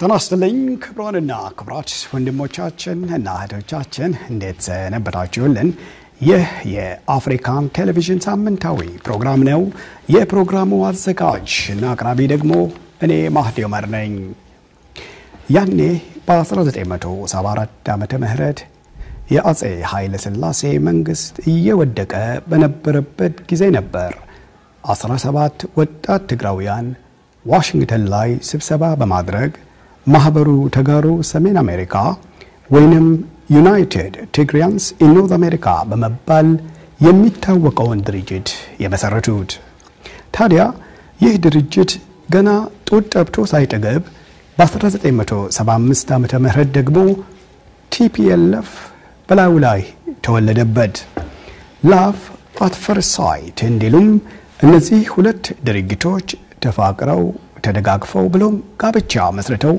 ጤና ይስጥልኝ ክቡራንና ክቡራት ወንድሞቻችን እና እህቶቻችን እንዴት ሰነበታችሁልን? ይህ የአፍሪካን ቴሌቪዥን ሳምንታዊ ፕሮግራም ነው። የፕሮግራሙ አዘጋጅ እና አቅራቢ ደግሞ እኔ ማህዲ ዑመር ነኝ። ያኔ በ1974 ዓመተ ምህረት የአጼ ኃይለ ሥላሴ መንግስት እየወደቀ በነበረበት ጊዜ ነበር 17 ወጣት ትግራውያን ዋሽንግተን ላይ ስብሰባ በማድረግ ማህበሩ ተጋሩ ሰሜን አሜሪካ ወይንም ዩናይትድ ቲግሪያንስ ኢን ኖርዝ አሜሪካ በመባል የሚታወቀውን ድርጅት የመሰረቱት። ታዲያ ይህ ድርጅት ገና ጡት ጠብቶ ሳይጠገብ በ1975 ዓመተ ምህረት ደግሞ ቲፒኤልኤፍ በላዩ ላይ ተወለደበት። ላቭ አት ፈርስት ሳይት እንዲሉም እነዚህ ሁለት ድርጊቶች ተፋቅረው ተደጋግፈው ብሎም ጋብቻ መስርተው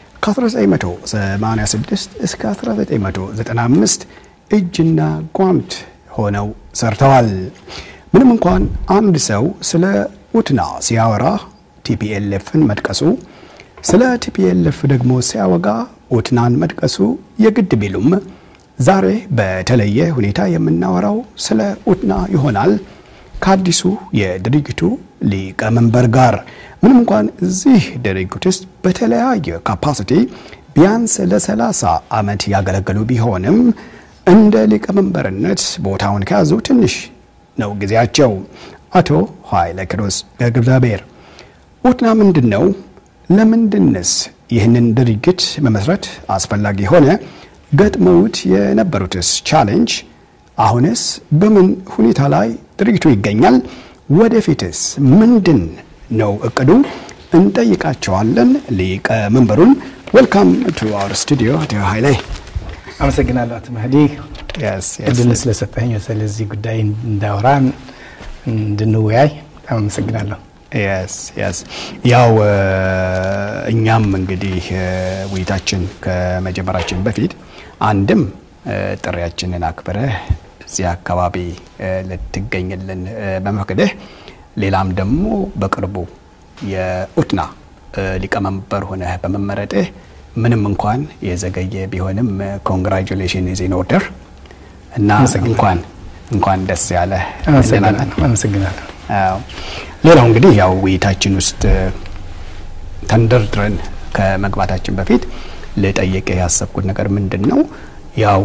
ከ1986 እስከ 1995 እጅና ጓንት ሆነው ሰርተዋል። ምንም እንኳን አንድ ሰው ስለ ኡትና ሲያወራ ቲፒኤልኤፍን መጥቀሱ፣ ስለ ቲፒኤልኤፍ ደግሞ ሲያወጋ ኡትናን መጥቀሱ የግድ ቢሉም ዛሬ በተለየ ሁኔታ የምናወራው ስለ ኡትና ይሆናል ከአዲሱ የድርጅቱ ሊቀመንበር ጋር ምንም እንኳን እዚህ ድርጅት ውስጥ በተለያየ ካፓሲቲ ቢያንስ ለ30 ዓመት ያገለገሉ ቢሆንም እንደ ሊቀመንበርነት ቦታውን ከያዙ ትንሽ ነው ጊዜያቸው። አቶ ኃይለ ኪሮስ ገብረእግዚአብሔር ኡትና ምንድን ነው? ለምንድንስ ይህንን ድርጅት መመስረት አስፈላጊ ሆነ? ገጥመውት የነበሩትስ ቻሌንጅ አሁንስ በምን ሁኔታ ላይ ድርጅቱ ይገኛል? ወደፊትስ ምንድን ነው እቅዱ? እንጠይቃቸዋለን ሊቀመንበሩን። ዌልካም ቱ አወር ስቱዲዮ አቶ ኃይሌ። አመሰግናለሁ አቶ መህዲ እድልን ስለሰጠኝ ስለዚህ ጉዳይ እንዳወራ እንድንወያይ በጣም አመሰግናለሁ። የስ የስ ያው እኛም እንግዲህ ውይይታችን ከመጀመራችን በፊት አንድም ጥሪያችንን አክብረህ እዚህ አካባቢ ልትገኝልን በመፍቀድህ ሌላም ደግሞ በቅርቡ የኡትና ሊቀመንበር ሆነህ በመመረጥህ ምንም እንኳን የዘገየ ቢሆንም ኮንግራጁሌሽን ኢዝ ኢን ኦርደር እና እንኳን እንኳን ደስ ያለ አመሰግናለሁ። ሌላው እንግዲህ ያው ውይይታችን ውስጥ ተንደርድረን ከመግባታችን በፊት ልጠይቅ ያሰብኩት ነገር ምንድን ነው ያው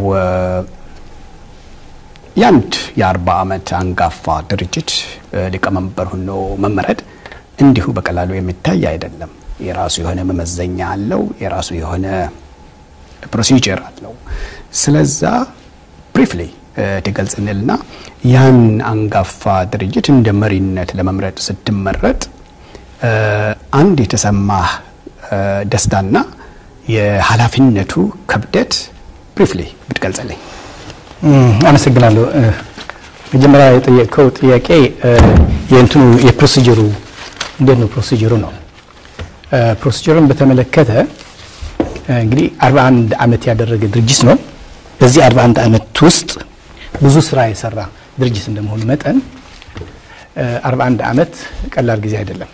የአንድ የአርባ ዓመት አንጋፋ ድርጅት ሊቀመንበር ሆኖ መመረጥ እንዲሁ በቀላሉ የሚታይ አይደለም። የራሱ የሆነ መመዘኛ አለው። የራሱ የሆነ ፕሮሲጀር አለው። ስለዛ ብሪፍሊ ትገልጽንልና ያን አንጋፋ ድርጅት እንደ መሪነት ለመምረጥ ስትመረጥ አንድ የተሰማህ ደስታና የኃላፊነቱ ክብደት ብሪፍሊ ብትገልጽልኝ። አመሰግናለሁ። መጀመሪያ የጠየቀው ጥያቄ የእንትኑ የፕሮሲጀሩ እንዴት ነው ፕሮሲጀሩ ነው። ፕሮሲጀሩን በተመለከተ እንግዲህ 41 ዓመት ያደረገ ድርጅት ነው። በዚህ 41 ዓመት ውስጥ ብዙ ስራ የሰራ ድርጅት እንደመሆኑ መጠን 41 ዓመት ቀላል ጊዜ አይደለም።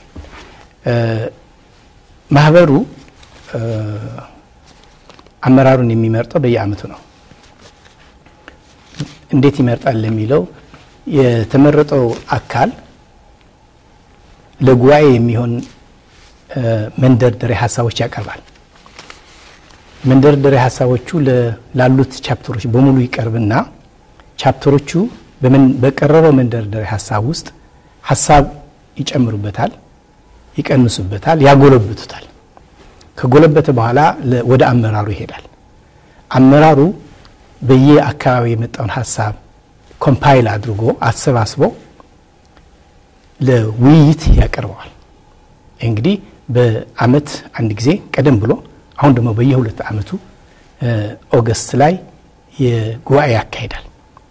ማህበሩ አመራሩን የሚመርጠው በየአመቱ ነው። እንዴት ይመርጣል ለሚለው የተመረጠው አካል ለጉባኤ የሚሆን መንደርደሪያ ሀሳቦች ያቀርባል። መንደርደሪያ ሀሳቦቹ ላሉት ቻፕተሮች በሙሉ ይቀርብና ቻፕተሮቹ በቀረበው መንደርደሪያ ሀሳብ ውስጥ ሀሳብ ይጨምሩበታል፣ ይቀንሱበታል፣ ያጎለብቱታል። ከጎለበተ በኋላ ወደ አመራሩ ይሄዳል። አመራሩ በየአካባቢ የመጣውን ሀሳብ ኮምፓይል አድርጎ አሰባስቦ ለውይይት ያቀርበዋል። እንግዲህ በአመት አንድ ጊዜ ቀደም ብሎ አሁን ደግሞ በየሁለት አመቱ ኦገስት ላይ የጉባኤ ያካሂዳል።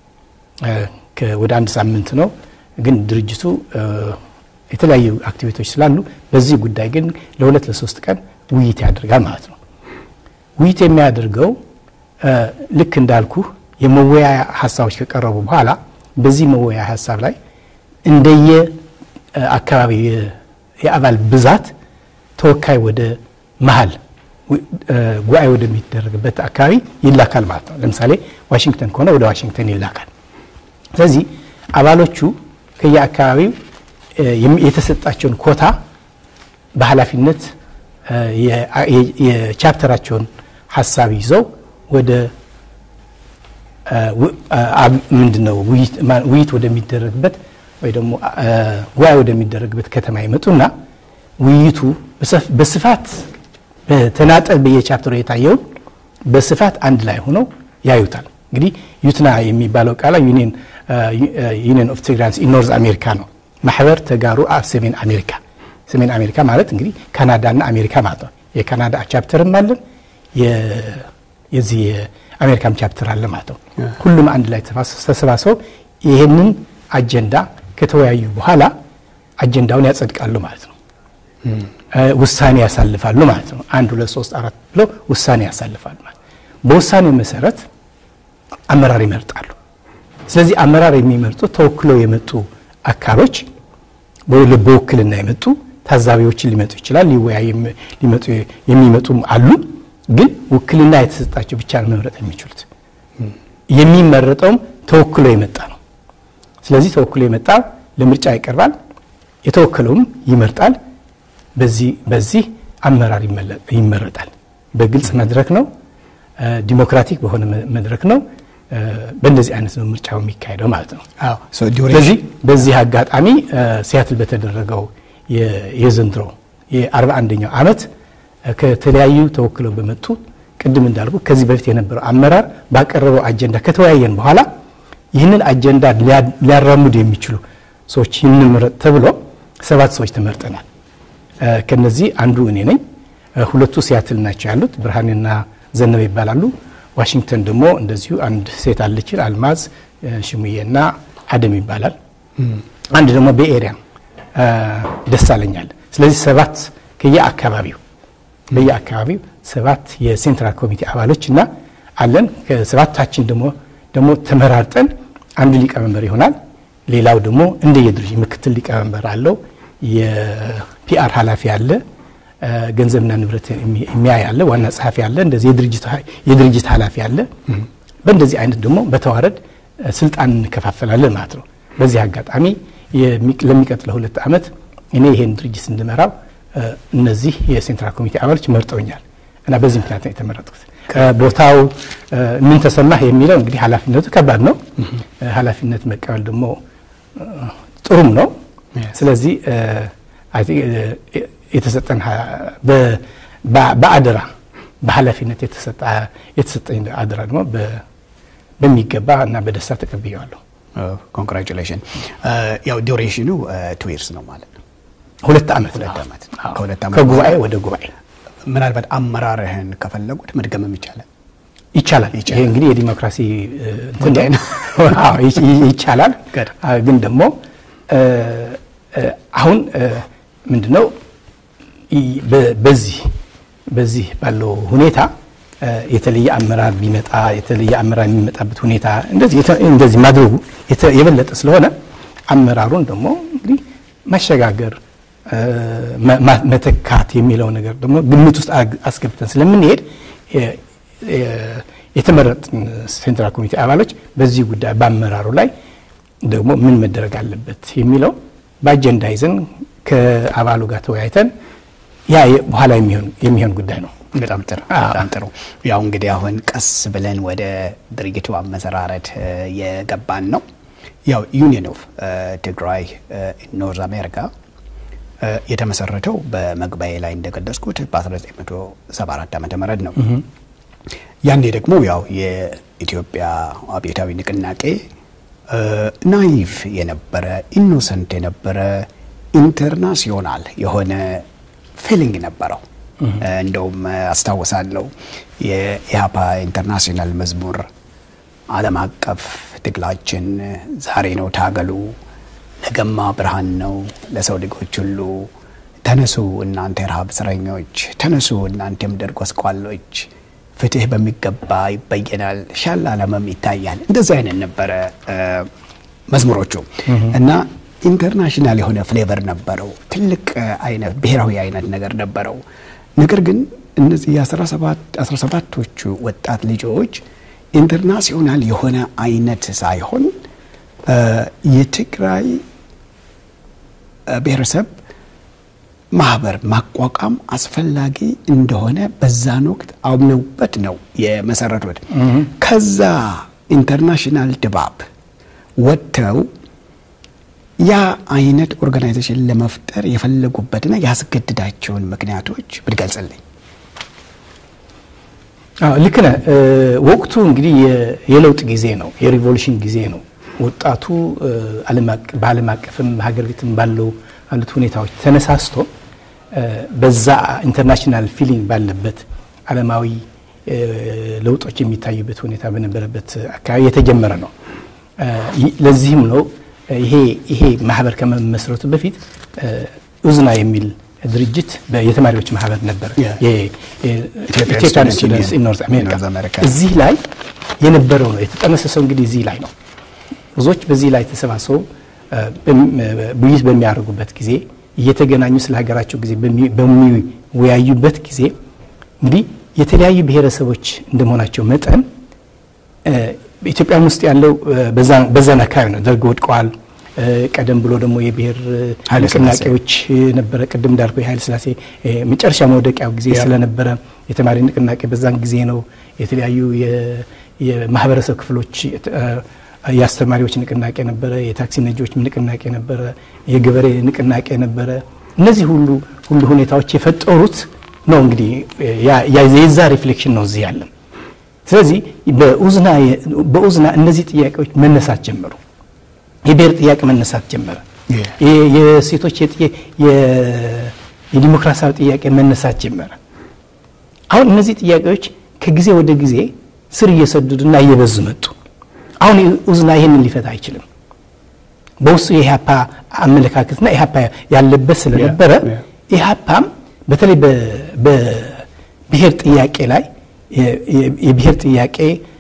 ወደ አንድ ሳምንት ነው፣ ግን ድርጅቱ የተለያዩ አክቲቪቲዎች ስላሉ በዚህ ጉዳይ ግን ለሁለት ለሶስት ቀን ውይይት ያደርጋል ማለት ነው። ውይይት የሚያደርገው ልክ እንዳልኩ የመወያያ ሀሳቦች ከቀረቡ በኋላ በዚህ መወያያ ሀሳብ ላይ እንደየ አካባቢ የአባል ብዛት ተወካይ ወደ መሀል ጉባኤ ወደሚደረግበት አካባቢ ይላካል ማለት ነው። ለምሳሌ ዋሽንግተን ከሆነ ወደ ዋሽንግተን ይላካል። ስለዚህ አባሎቹ ከየአካባቢው የተሰጣቸውን ኮታ በኃላፊነት የቻፕተራቸውን ሀሳብ ይዘው ወደ ምንድን ነው ውይይት ወደሚደረግበት ወይ ደግሞ ጉባኤ ወደሚደረግበት ከተማ ይመጡና ውይይቱ በስፋት በተናጠል በየቻፕተሩ የታየውን በስፋት አንድ ላይ ሆነው ያዩታል። እንግዲህ ዩትና የሚባለው ቃላ ዩኒየን ኦፍ ትግራንስ ኢን ኖርዝ አሜሪካ ነው። ማሕበር ተጋሩ ኣብ ሰሜን አሜሪካ። ሰሜን አሜሪካ ማለት እንግዲህ ካናዳና አሜሪካ ማለት ነው። የካናዳ ቻፕተርም አለን የዚህ የአሜሪካም ቻፕተር አለ ማለት ነው። ሁሉም አንድ ላይ ተሰባስበው ይህንን አጀንዳ ከተወያዩ በኋላ አጀንዳውን ያጸድቃሉ ማለት ነው። ውሳኔ ያሳልፋሉ ማለት ነው። አንድ ሁለት ሶስት አራት ብለው ውሳኔ ያሳልፋሉ ማለት በውሳኔው መሰረት አመራር ይመርጣሉ። ስለዚህ አመራር የሚመርጡ ተወክለው የመጡ አካሎች በውክልና የመጡ ታዛቢዎችን ሊመጡ ይችላል። ሊወያይ የሚመጡም አሉ። ግን ውክልና የተሰጣቸው ብቻ ነው መምረጥ የሚችሉት። የሚመረጠውም ተወክሎ የመጣ ነው። ስለዚህ ተወክሎ የመጣ ለምርጫ ይቀርባል። የተወከለውም ይመርጣል። በዚህ በዚህ አመራር ይመረጣል። በግልጽ መድረክ ነው። ዲሞክራቲክ በሆነ መድረክ ነው። በእንደዚህ አይነት ነው ምርጫው የሚካሄደው ማለት ነው። ስለዚህ በዚህ አጋጣሚ ሲያትል በተደረገው የዘንድሮ የአርባ አንደኛው ዓመት ከተለያዩ ተወክለው በመጡ ቅድም እንዳልኩ ከዚህ በፊት የነበረው አመራር ባቀረበው አጀንዳ ከተወያየን በኋላ ይህንን አጀንዳ ሊያራምዱ የሚችሉ ሰዎች ይንምረጥ ተብሎ ሰባት ሰዎች ተመርጠናል። ከነዚህ አንዱ እኔ ነኝ። ሁለቱ ሲያትል ናቸው ያሉት፣ ብርሃንና ዘነበ ይባላሉ። ዋሽንግተን ደግሞ እንደዚሁ አንድ ሴት አለችን፣ አልማዝ ሽሙዬና አደም ይባላል። አንድ ደግሞ በኤሪያ ደሳለኛል። ስለዚህ ሰባት ከየአካባቢው በየአካባቢው ሰባት የሴንትራል ኮሚቴ አባሎች እና አለን። ከሰባታችን ደግሞ ደግሞ ተመራርጠን አንዱ ሊቀመንበር ይሆናል። ሌላው ደግሞ እንደየድርጅት ምክትል ሊቀመንበር አለው። የፒአር ኃላፊ አለ። ገንዘብና ንብረት የሚያይ አለ። ዋና ጸሐፊ አለ። እንደዚህ የድርጅት ኃላፊ አለ። በእንደዚህ አይነት ደግሞ በተዋረድ ስልጣን እንከፋፈላለን ማለት ነው። በዚህ አጋጣሚ ለሚቀጥለው ሁለት ዓመት እኔ ይሄን ድርጅት እንድመራው እነዚህ የሴንትራል ኮሚቴ አባሎች መርጠውኛል እና በዚህ ምክንያት ነው የተመረጥኩት። ቦታው ምን ተሰማህ የሚለው እንግዲህ ኃላፊነቱ ከባድ ነው። ኃላፊነት መቀበል ደግሞ ጥሩም ነው። ስለዚህ የተሰጠን በአደራ በኃላፊነት የተሰጠኝ አደራ ደግሞ በሚገባ እና በደስታ ተቀብየዋለሁ። ኮንግራቹሌሽን። ያው ዱሬሽኑ ቱ ይርስ ነው ማለት ነው። ሁለት ዓመት ሁለት ዓመት ከሁለት ዓመት ከጉባኤ ወደ ጉባኤ ምናልባት አመራርህን ከፈለጉት መድገምም ይቻላል ይቻላል። ይሄ እንግዲህ የዲሞክራሲ ጉዳይ ነው። ይቻላል። ግን ደግሞ አሁን ምንድነው በዚህ በዚህ ባለው ሁኔታ የተለየ አመራር ቢመጣ የተለየ አመራር የሚመጣበት ሁኔታ እንደዚህ ማድረጉ የበለጠ ስለሆነ አመራሩን ደግሞ እንግዲህ ማሸጋገር መተካት የሚለው ነገር ደግሞ ግምት ውስጥ አስገብተን ስለምንሄድ የተመረጥን ሴንትራል ኮሚቴ አባሎች በዚህ ጉዳይ በአመራሩ ላይ ደግሞ ምን መደረግ አለበት የሚለው በአጀንዳ ይዘን ከአባሉ ጋር ተወያይተን ያ በኋላ የሚሆን ጉዳይ ነው። በጣም ጥሩ በጣም ጥሩ። ያው እንግዲህ አሁን ቀስ ብለን ወደ ድርጅቱ አመሰራረት የገባን ነው። ያው ዩኒየን ኦፍ ትግራይ ኖርዝ አሜሪካ የተመሰረተው በመግባኤ ላይ እንደገለጽኩት በ1974 ዓ ም ነው። ያኔ ደግሞ ያው የኢትዮጵያ አብዮታዊ ንቅናቄ ናይቭ የነበረ ኢኖሰንት የነበረ ኢንተርናሲዮናል የሆነ ፊሊንግ ነበረው። እንደውም አስታውሳለሁ የኢህአፓ ኢንተርናሽናል መዝሙር ዓለም አቀፍ ትግላችን ዛሬ ነው ታገሉ፣ ነገማ ብርሃን ነው ለሰው ልጆች ሁሉ፣ ተነሱ እናንተ የረሃብ እስረኞች፣ ተነሱ እናንተ የምድር ጎስቋሎች፣ ፍትህ በሚገባ ይበየናል፣ ሻል ዓለምም ይታያል። እንደዚህ አይነት ነበረ መዝሙሮቹ እና ኢንተርናሽናል የሆነ ፍሌቨር ነበረው። ትልቅ አይነት ብሔራዊ አይነት ነገር ነበረው። ነገር ግን እነዚህ የአስራ ሰባቶቹ ወጣት ልጆች ኢንተርናሲዮናል የሆነ አይነት ሳይሆን የትግራይ ብሔረሰብ ማህበር ማቋቋም አስፈላጊ እንደሆነ በዛን ወቅት አምነውበት ነው የመሰረቱት። ከዛ ኢንተርናሽናል ድባብ ወጥተው ያ አይነት ኦርጋናይዜሽን ለመፍጠር የፈለጉበትና ያስገድዳቸውን ምክንያቶች ብትገልጽልኝ። ልክ ነህ። ወቅቱ እንግዲህ የለውጥ ጊዜ ነው፣ የሪቮሉሽን ጊዜ ነው። ወጣቱ በዓለም አቀፍም ሀገር ቤትም ባለው ባሉት ሁኔታዎች ተነሳስቶ በዛ ኢንተርናሽናል ፊሊንግ ባለበት ዓለማዊ ለውጦች የሚታዩበት ሁኔታ በነበረበት አካባቢ የተጀመረ ነው። ለዚህም ነው ይሄ ይሄ ማህበር ከመመስረቱ በፊት ኡዝና የሚል ድርጅት የተማሪዎች ማህበር ነበር። ኢትዮጵያን ስቱደንትስ ኢን ኖርዝ አሜሪካ እዚህ ላይ የነበረው ነው የተጠነሰሰው። እንግዲህ እዚህ ላይ ነው ብዙዎች በዚህ ላይ ተሰባስበው ውይይት በሚያደርጉበት ጊዜ እየተገናኙ ስለ ሀገራቸው ጊዜ በሚወያዩበት ጊዜ እንግዲህ የተለያዩ ብሔረሰቦች እንደመሆናቸው መጠን በኢትዮጵያም ውስጥ ያለው በዛን አካባቢ ነው። ደርግ ወድቀዋል። ቀደም ብሎ ደግሞ የብሔር ንቅናቄዎች ነበረ። ቅድም እንዳልኩ የኃይለ ሥላሴ መጨረሻ መውደቂያው ጊዜ ስለነበረ የተማሪ ንቅናቄ በዛን ጊዜ ነው። የተለያዩ የማህበረሰብ ክፍሎች የአስተማሪዎች ንቅናቄ ነበረ። የታክሲ ነጂዎች ንቅናቄ ነበረ። የገበሬ ንቅናቄ ነበረ። እነዚህ ሁሉ ሁሉ ሁኔታዎች የፈጠሩት ነው እንግዲህ የዛ ሪፍሌክሽን ነው እዚህ ያለን። ስለዚህ በኡዝና እነዚህ ጥያቄዎች መነሳት ጀመሩ። የብሔር ጥያቄ መነሳት ጀመረ። የሴቶች የዲሞክራሲያዊ ጥያቄ መነሳት ጀመረ። አሁን እነዚህ ጥያቄዎች ከጊዜ ወደ ጊዜ ስር እየሰደዱና እየበዙ መጡ። አሁን ኡዝና ይህንን ሊፈታ አይችልም። በውስጡ የኢህአፓ አመለካከትና ኢህአፓ ያለበት ስለነበረ ኢህአፓም በተለይ በብሔር ጥያቄ ላይ የብሔር ጥያቄ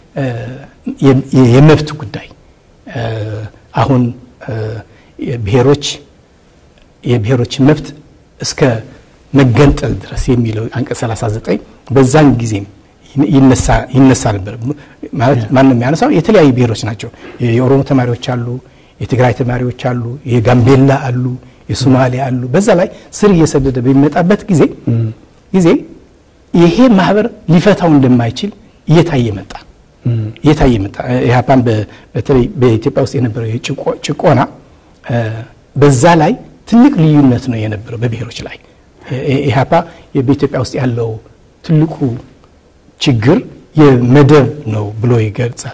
የመብት ጉዳይ አሁን ብሔሮች የብሔሮች መብት እስከ መገንጠል ድረስ የሚለው አንቀጽ 39 በዛን ጊዜም ይነሳ ነበር። ማለት ማንም የሚያነሳው የተለያዩ ብሔሮች ናቸው። የኦሮሞ ተማሪዎች አሉ፣ የትግራይ ተማሪዎች አሉ፣ የጋምቤላ አሉ፣ የሶማሌ አሉ። በዛ ላይ ስር እየሰደደ በሚመጣበት ጊዜ ጊዜ ይሄ ማህበር ሊፈታው እንደማይችል እየታየ መጣ እየታየ መጣ። ኢህአፓን በተለይ በኢትዮጵያ ውስጥ የነበረው ጭቆና በዛ ላይ ትልቅ ልዩነት ነው የነበረው በብሔሮች ላይ። ኢህአፓ በኢትዮጵያ ውስጥ ያለው ትልቁ ችግር የመደብ ነው ብሎ ይገልጻል።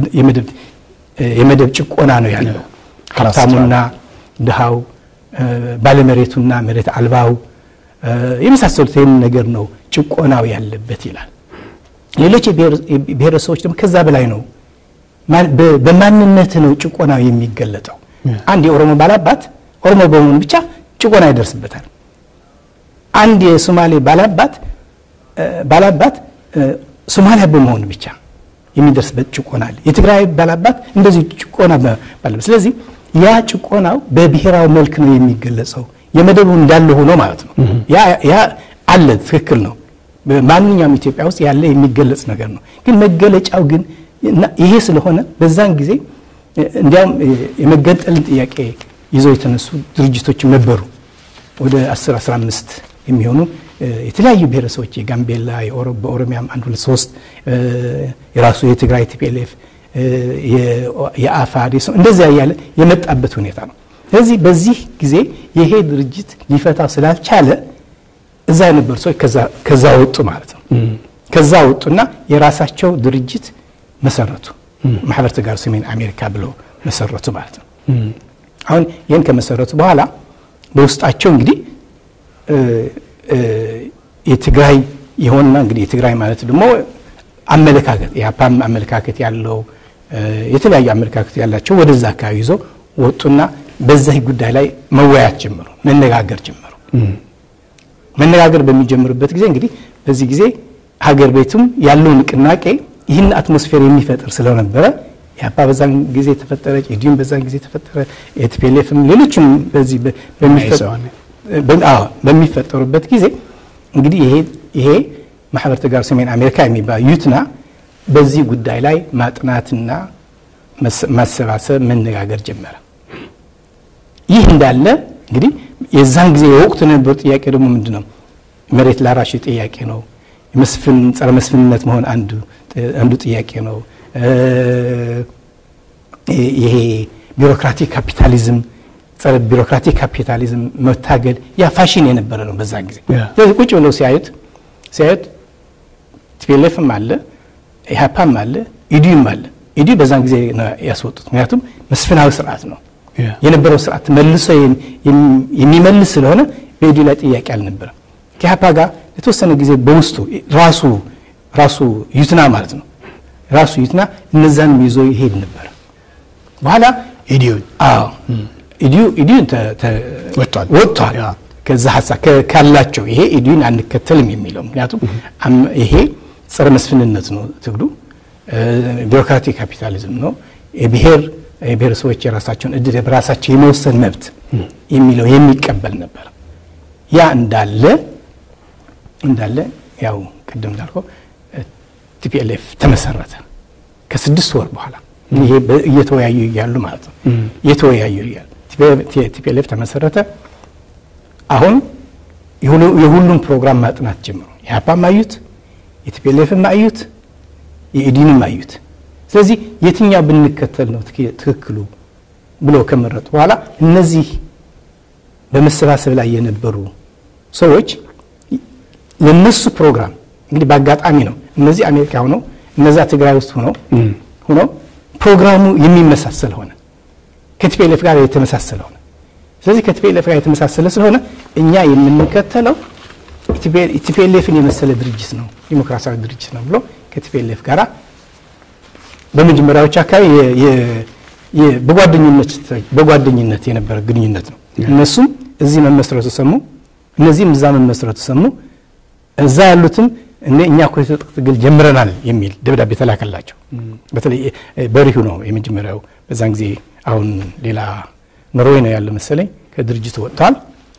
የመደብ ጭቆና ነው ያለው። ሀብታሙና ድሃው፣ ባለመሬቱና መሬት አልባው የመሳሰሉት ይህን ነገር ነው ጭቆናው ያለበት ይላል። ሌሎች ብሔረሰቦች ደግሞ ከዛ በላይ ነው። በማንነት ነው ጭቆናው የሚገለጠው። አንድ የኦሮሞ ባላባት ኦሮሞ በመሆኑ ብቻ ጭቆና ይደርስበታል። አንድ የሶማሌ ባላባት ባላባት ሶማሊያ በመሆኑ ብቻ የሚደርስበት ጭቆና አለ። የትግራይ ባላባት እንደዚህ ጭቆና ባለበት። ስለዚህ ያ ጭቆናው በብሔራዊ መልክ ነው የሚገለጸው። የመደቡ እንዳለ ሆኖ ማለት ነው። ያ አለ፣ ትክክል ነው። ማንኛውም ኢትዮጵያ ውስጥ ያለ የሚገለጽ ነገር ነው። ግን መገለጫው ግን ይሄ ስለሆነ በዛን ጊዜ እንዲያውም የመገንጠልን ጥያቄ ይዘው የተነሱ ድርጅቶች ነበሩ። ወደ 10 15 የሚሆኑ የተለያዩ ብሔረሰቦች የጋምቤላ፣ በኦሮሚያም አንድ ሁለት ሶስት የራሱ የትግራይ ቲፒኤልኤፍ፣ የአፋድ እንደዚያ እያለ የመጣበት ሁኔታ ነው። ስለዚህ በዚህ ጊዜ ይሄ ድርጅት ሊፈታው ስላልቻለ እዛ የነበሩ ሰዎች ከዛ ወጡ ማለት ነው። ከዛ ወጡና የራሳቸው ድርጅት መሰረቱ። ማህበር ተጋሩ ሰሜን አሜሪካ ብለው መሰረቱ ማለት ነው። አሁን ይህን ከመሰረቱ በኋላ በውስጣቸው እንግዲህ የትግራይ የሆንና እንግዲህ የትግራይ ማለት ደግሞ አመለካከት የአፓም አመለካከት ያለው የተለያዩ አመለካከት ያላቸው ወደዛ አካባቢ ይዞ ወጡና በዚህ ጉዳይ ላይ መወያየት ጀመሩ፣ መነጋገር ጀመሩ። መነጋገር በሚጀምሩበት ጊዜ እንግዲህ በዚህ ጊዜ ሀገር ቤቱም ያለው ንቅናቄ ይህን አትሞስፌር የሚፈጥር ስለነበረ የአፓ በዛን ጊዜ ተፈጠረ፣ ኢዲዩም በዛን ጊዜ ተፈጠረ፣ የቲፒኤልኤፍም ሌሎችም በዚህ በሚፈጠሩበት ጊዜ እንግዲህ ይሄ ይሄ ማህበር ተጋሩ ሰሜን አሜሪካ የሚባል ዩትና በዚህ ጉዳይ ላይ ማጥናትና ማሰባሰብ መነጋገር ጀመረ። ይህ እንዳለ እንግዲህ የዛን ጊዜ የወቅቱ የነበሩ ጥያቄ ደግሞ ምንድን ነው? መሬት ላራሽ ጥያቄ ነው። መስፍን ጸረ መስፍንነት መሆን አንዱ ጥያቄ ነው። ይሄ ቢሮክራቲክ ካፒታሊዝም ጸረ ቢሮክራቲክ ካፒታሊዝም መታገል ያ ፋሽን የነበረ ነው በዛን ጊዜ። ስለዚህ ቁጭ ብለው ሲያዩት ሲያዩት ቲፒኤልኤፍም አለ ኢህአፓም አለ ኢዲዩም አለ። ኢዲዩ በዛን ጊዜ ያስወጡት ምክንያቱም መስፍናዊ ስርዓት ነው የነበረው ስርዓት መልሶ የሚመልስ ስለሆነ በኢዲዩ ላይ ጥያቄ አልነበረም። ከኢህአፓ ጋር የተወሰነ ጊዜ በውስጡ ራሱ ራሱ ዩትና ማለት ነው ራሱ ዩትና እነዛንም ይዞ ይሄድ ነበር። በኋላ ኢዲዩን አዎ ኢዲዩ ኢዲዩን ወጥቷል ወጥቷል ከዛ ሀሳብ ካላቸው ይሄ ኢዲዩን አንከተልም የሚለው ምክንያቱም ይሄ ጸረ መስፍንነት ነው ትግሉ ቢሮክራቲክ ካፒታሊዝም ነው የብሔር የብሔረሰቦች የራሳቸውን እድል በራሳቸው የመወሰን መብት የሚለው የሚቀበል ነበር ያ እንዳለ እንዳለ ያው ቅድም እንዳልከው ቲፒኤልኤፍ ተመሰረተ ከስድስት ወር በኋላ ይሄ እየተወያዩ እያሉ ማለት ነው እየተወያዩ እያሉ ቲፒኤልኤፍ ተመሰረተ አሁን የሁሉም ፕሮግራም ማጥናት ጀምሩ የሀፓም አዩት የቲፒኤልኤፍም አዩት የኢዲንም አዩት ስለዚህ የትኛው ብንከተል ነው ትክክሉ ብሎ ከመረጡ በኋላ እነዚህ በመሰባሰብ ላይ የነበሩ ሰዎች ለነሱ ፕሮግራም እንግዲህ በአጋጣሚ ነው እነዚህ አሜሪካ ሆነው እነዛ ትግራይ ውስጥ ሆነው ሆነው ፕሮግራሙ የሚመሳሰል ሆነ ከቲፒኤልኤፍ ጋር የተመሳሰለ ሆነ ስለዚህ ከቲፒኤልኤፍ ጋር የተመሳሰለ ስለሆነ እኛ የምንከተለው ቲፒኤልኤፍን የመሰለ ድርጅት ነው ዲሞክራሲያዊ ድርጅት ነው ብሎ ከቲፒኤልኤፍ ጋር በመጀመሪያዎች አካባቢ በጓደኝነት የነበረ ግንኙነት ነው እነሱም እዚህ መመስረቱ ሰሙ እነዚህም እዛ መመስረቱ ሰሙ እዛ ያሉትም እኛ እኮ የትጥቅ ትግል ጀምረናል የሚል ደብዳቤ ተላከላቸው በተለይ በሪሁ ነው የመጀመሪያው በዛን ጊዜ አሁን ሌላ ኖርዌይ ነው ያለ መሰለኝ ከድርጅቱ ወጥተዋል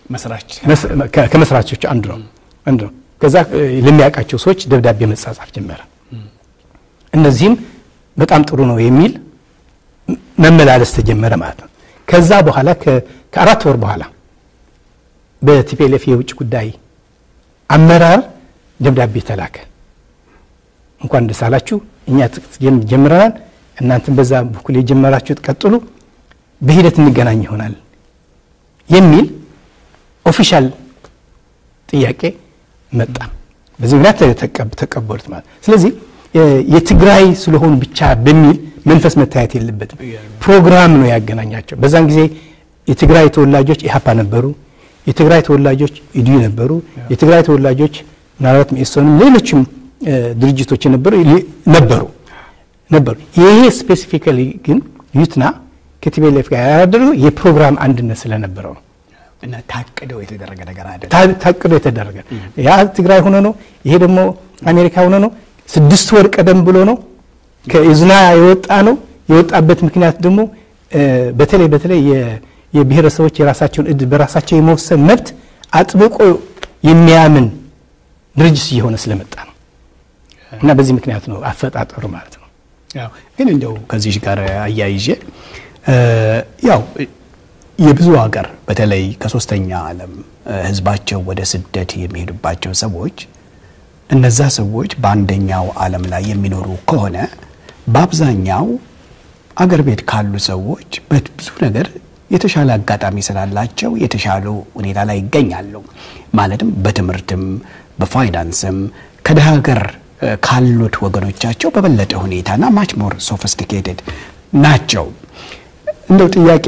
ከመስራቾች አንዱ ነው አንዱ ነው ከዛ ለሚያውቃቸው ሰዎች ደብዳቤ መጻጻፍ ጀመረ እነዚህም በጣም ጥሩ ነው የሚል መመላለስ ተጀመረ ማለት ነው ከዛ በኋላ ከአራት ወር በኋላ በቲፒኤልኤፍ የውጭ ጉዳይ አመራር ደብዳቤ ተላከ እንኳን ደስ አላችሁ እኛ ጀምረናል እናንተም በዛ በኩል የጀመራችሁት ቀጥሉ በሂደት እንገናኝ ይሆናል የሚል ኦፊሻል ጥያቄ መጣ በዚህ ምክንያት ተቀበሉት ማለት ስለዚህ የትግራይ ስለሆኑ ብቻ በሚል መንፈስ መታየት የለበትም ፕሮግራም ነው ያገናኛቸው በዛን ጊዜ የትግራይ ተወላጆች ኢሀፓ ነበሩ የትግራይ ተወላጆች ኢዲዩ ነበሩ የትግራይ ተወላጆች ምናልባት ሜሶንም ሌሎችም ድርጅቶች ነበሩ ነበሩ ነበሩ ይሄ ስፔሲፊካሊ ግን ዩትና ከቲቤሌፍ ጋር ያደረገው የፕሮግራም አንድነት ስለነበረው ነው እና ታቅደው የተደረገ ነገር አይደለም ታቅዶ የተደረገ ያ ትግራይ ሆኖ ነው ይሄ ደግሞ አሜሪካ ሆኖ ነው ስድስት ወር ቀደም ብሎ ነው ከኢዝና የወጣ ነው የወጣበት ምክንያት ደግሞ በተለይ በተለይ የብሔረሰቦች የራሳቸውን እድል በራሳቸው የመወሰን መብት አጥብቆ የሚያምን ድርጅት እየሆነ ስለመጣ ነው እና በዚህ ምክንያት ነው አፈጣጠሩ ማለት ነው ግን እንደው ከዚህ ጋር አያይዤ ያው የብዙ ሀገር በተለይ ከሶስተኛ ዓለም ህዝባቸው ወደ ስደት የሚሄዱባቸው ሰዎች እነዛ ሰዎች በአንደኛው ዓለም ላይ የሚኖሩ ከሆነ በአብዛኛው አገር ቤት ካሉ ሰዎች በብዙ ነገር የተሻለ አጋጣሚ ስላላቸው የተሻሉ ሁኔታ ላይ ይገኛሉ። ማለትም በትምህርትም በፋይናንስም ከደሃ ሀገር ካሉት ወገኖቻቸው በበለጠ ሁኔታና ማች ሞር ሶፊስቲኬትድ ናቸው። እንደው ጥያቄ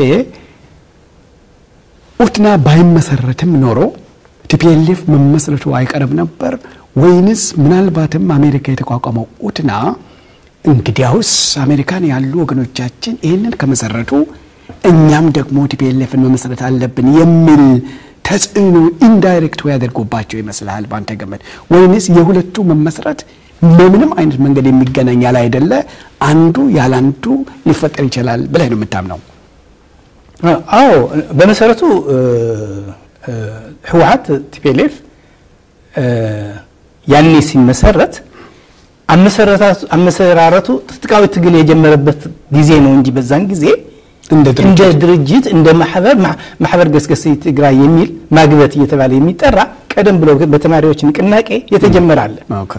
ኡትና ባይመሰረትም ኖሮ ቲፒኤልኤፍ መመስረቱ አይቀርም ነበር ወይንስ ምናልባትም አሜሪካ የተቋቋመው ኡትና እንግዲያውስ አሜሪካን ያሉ ወገኖቻችን ይህንን ከመሰረቱ እኛም ደግሞ ቲፒኤልኤፍን መመስረት አለብን የሚል ተጽዕኖ ኢንዳይሬክት ያደርጉባቸው ይመስልሃል በአንተ ገመድ? ወይንስ የሁለቱ መመስረት በምንም አይነት መንገድ የሚገናኝ ያለ አይደለ አንዱ ያለ አንዱ ሊፈጠር ይችላል ብለህ ነው የምታምነው? አዎ በመሰረቱ ህወሀት ቲፒኤልኤፍ ያኔ ሲመሰረት አመሰራረቱ ትጥቃዊ ትግል የጀመረበት ጊዜ ነው እንጂ በዛን ጊዜ እንደ እንደ ድርጅት እንደ ማህበር ማህበር ገስገስ ትግራይ የሚል ማግበት እየተባለ የሚጠራ ቀደም ብሎ በተማሪዎች ንቅናቄ የተጀመረ አለ።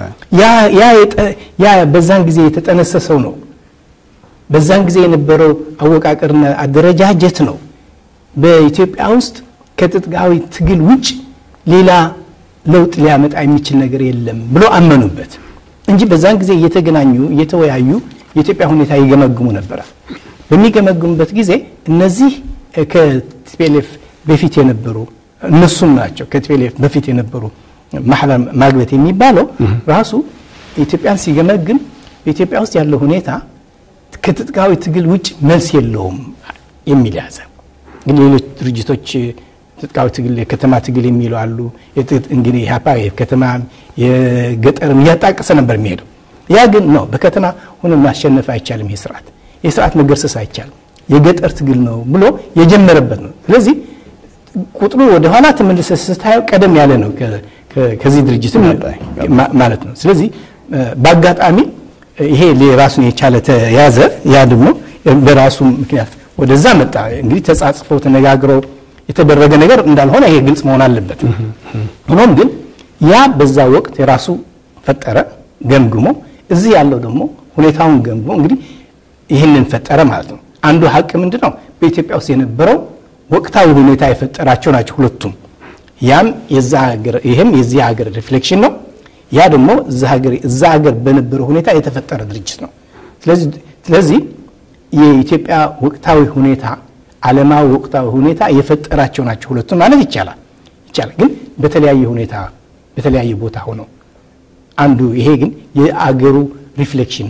ያ በዛን ጊዜ የተጠነሰሰው ነው። በዛን ጊዜ የነበረው አወቃቀርና አደረጃጀት ነው በኢትዮጵያ ውስጥ ከትጥቃዊ ትግል ውጭ ሌላ ለውጥ ሊያመጣ የሚችል ነገር የለም ብሎ አመኑበት እንጂ በዛን ጊዜ እየተገናኙ እየተወያዩ የኢትዮጵያ ሁኔታ ይገመግሙ ነበረ። በሚገመግሙበት ጊዜ እነዚህ ከቲፒኤልኤፍ በፊት የነበሩ እነሱም ናቸው ከቲፒኤልኤፍ በፊት የነበሩ ማህበር ማግበት የሚባለው ራሱ ኢትዮጵያን ሲገመግም በኢትዮጵያ ውስጥ ያለው ሁኔታ ከትጥቃዊ ትግል ውጭ መልስ የለውም የሚል ያዘ። ግን ሌሎች ድርጅቶች ትጥቃዊ ትግል የከተማ ትግል የሚሉ አሉ። እንግዲህ ኢህአፓ የከተማ የገጠርም እያጣቀሰ ነበር የሚሄደው። ያ ግን ነው በከተማ ሆነ ማሸነፍ አይቻልም። ይህ ስርዓት ይህ ስርዓት መገርሰስ አይቻልም፣ የገጠር ትግል ነው ብሎ የጀመረበት ነው። ስለዚህ ቁጥሩ ወደ ኋላ ተመልሰ ስታየው ቀደም ያለ ነው ከዚህ ድርጅትም ማለት ነው። ስለዚህ በአጋጣሚ ይሄ ራሱን የቻለ ተያዘ። ያ ደግሞ በራሱ ምክንያት ወደዛ መጣ። እንግዲህ ተጻጽፈው ተነጋግረው የተደረገ ነገር እንዳልሆነ ይሄ ግልጽ መሆን አለበት። ሆኖም ግን ያ በዛ ወቅት የራሱ ፈጠረ ገምግሞ፣ እዚህ ያለው ደግሞ ሁኔታውን ገምግሞ እንግዲህ ይህንን ፈጠረ ማለት ነው። አንዱ ሀቅ ምንድን ነው? በኢትዮጵያ ውስጥ የነበረው ወቅታዊ ሁኔታ የፈጠራቸው ናቸው ሁለቱም። ያም ይህም የዚህ ሀገር ሪፍሌክሽን ነው። ያ ደግሞ እዛ ሀገር በነበረው ሁኔታ የተፈጠረ ድርጅት ነው። ስለዚህ የኢትዮጵያ ወቅታዊ ሁኔታ ዓለማዊ ወቅታዊ ሁኔታ የፈጠራቸው ናቸው ሁለቱም ማለት ይቻላል ይቻላል። ግን በተለያየ ሁኔታ በተለያየ ቦታ ሆነው አንዱ ይሄ ግን የአገሩ ሪፍሌክሽን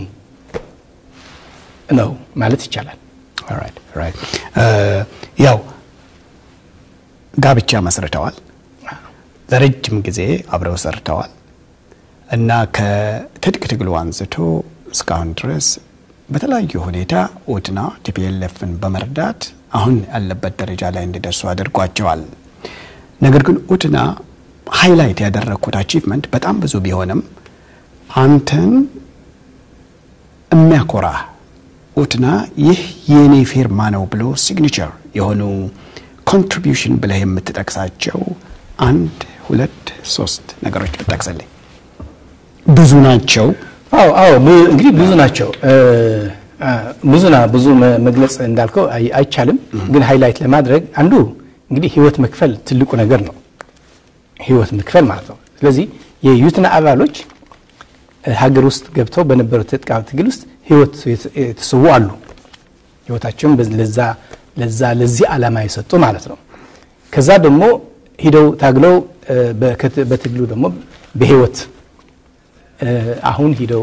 ነው ማለት ይቻላል። ያው ጋብቻ መስርተዋል፣ ለረጅም ጊዜ አብረው ሰርተዋል እና ከትጥቅ ትግሉ አንስቶ እስካሁን ድረስ በተለያዩ ሁኔታ ኦድና ቲፒኤልኤፍን በመርዳት አሁን ያለበት ደረጃ ላይ እንዲደርሱ አድርጓቸዋል። ነገር ግን ኦድና ሃይላይት ያደረግኩት አቺቭመንት በጣም ብዙ ቢሆንም አንተን የሚያኮራ ኦድና ይህ የኔ ፊርማ ነው ብሎ ሲግኒቸር የሆኑ ኮንትሪቢዩሽን ብለህ የምትጠቅሳቸው አንድ ሁለት ሶስት ነገሮች ብጠቅስልኝ። ብዙ ናቸው። አዎ አዎ እንግዲህ ብዙ ናቸው። ብዙ ና ብዙ መግለጽ እንዳልከው አይቻልም። ግን ሃይላይት ለማድረግ አንዱ እንግዲህ ህይወት መክፈል ትልቁ ነገር ነው። ህይወት መክፈል ማለት ነው። ስለዚህ የዩትና አባሎች ሀገር ውስጥ ገብተው በነበረው ትጥቃዊ ትግል ውስጥ ህይወት የተሰዉ አሉ። ህይወታቸውን ለዛ ለዛ ለዚህ ዓላማ የሰጡ ማለት ነው። ከዛ ደግሞ ሂደው ታግለው በትግሉ ደግሞ በህይወት አሁን ሂደው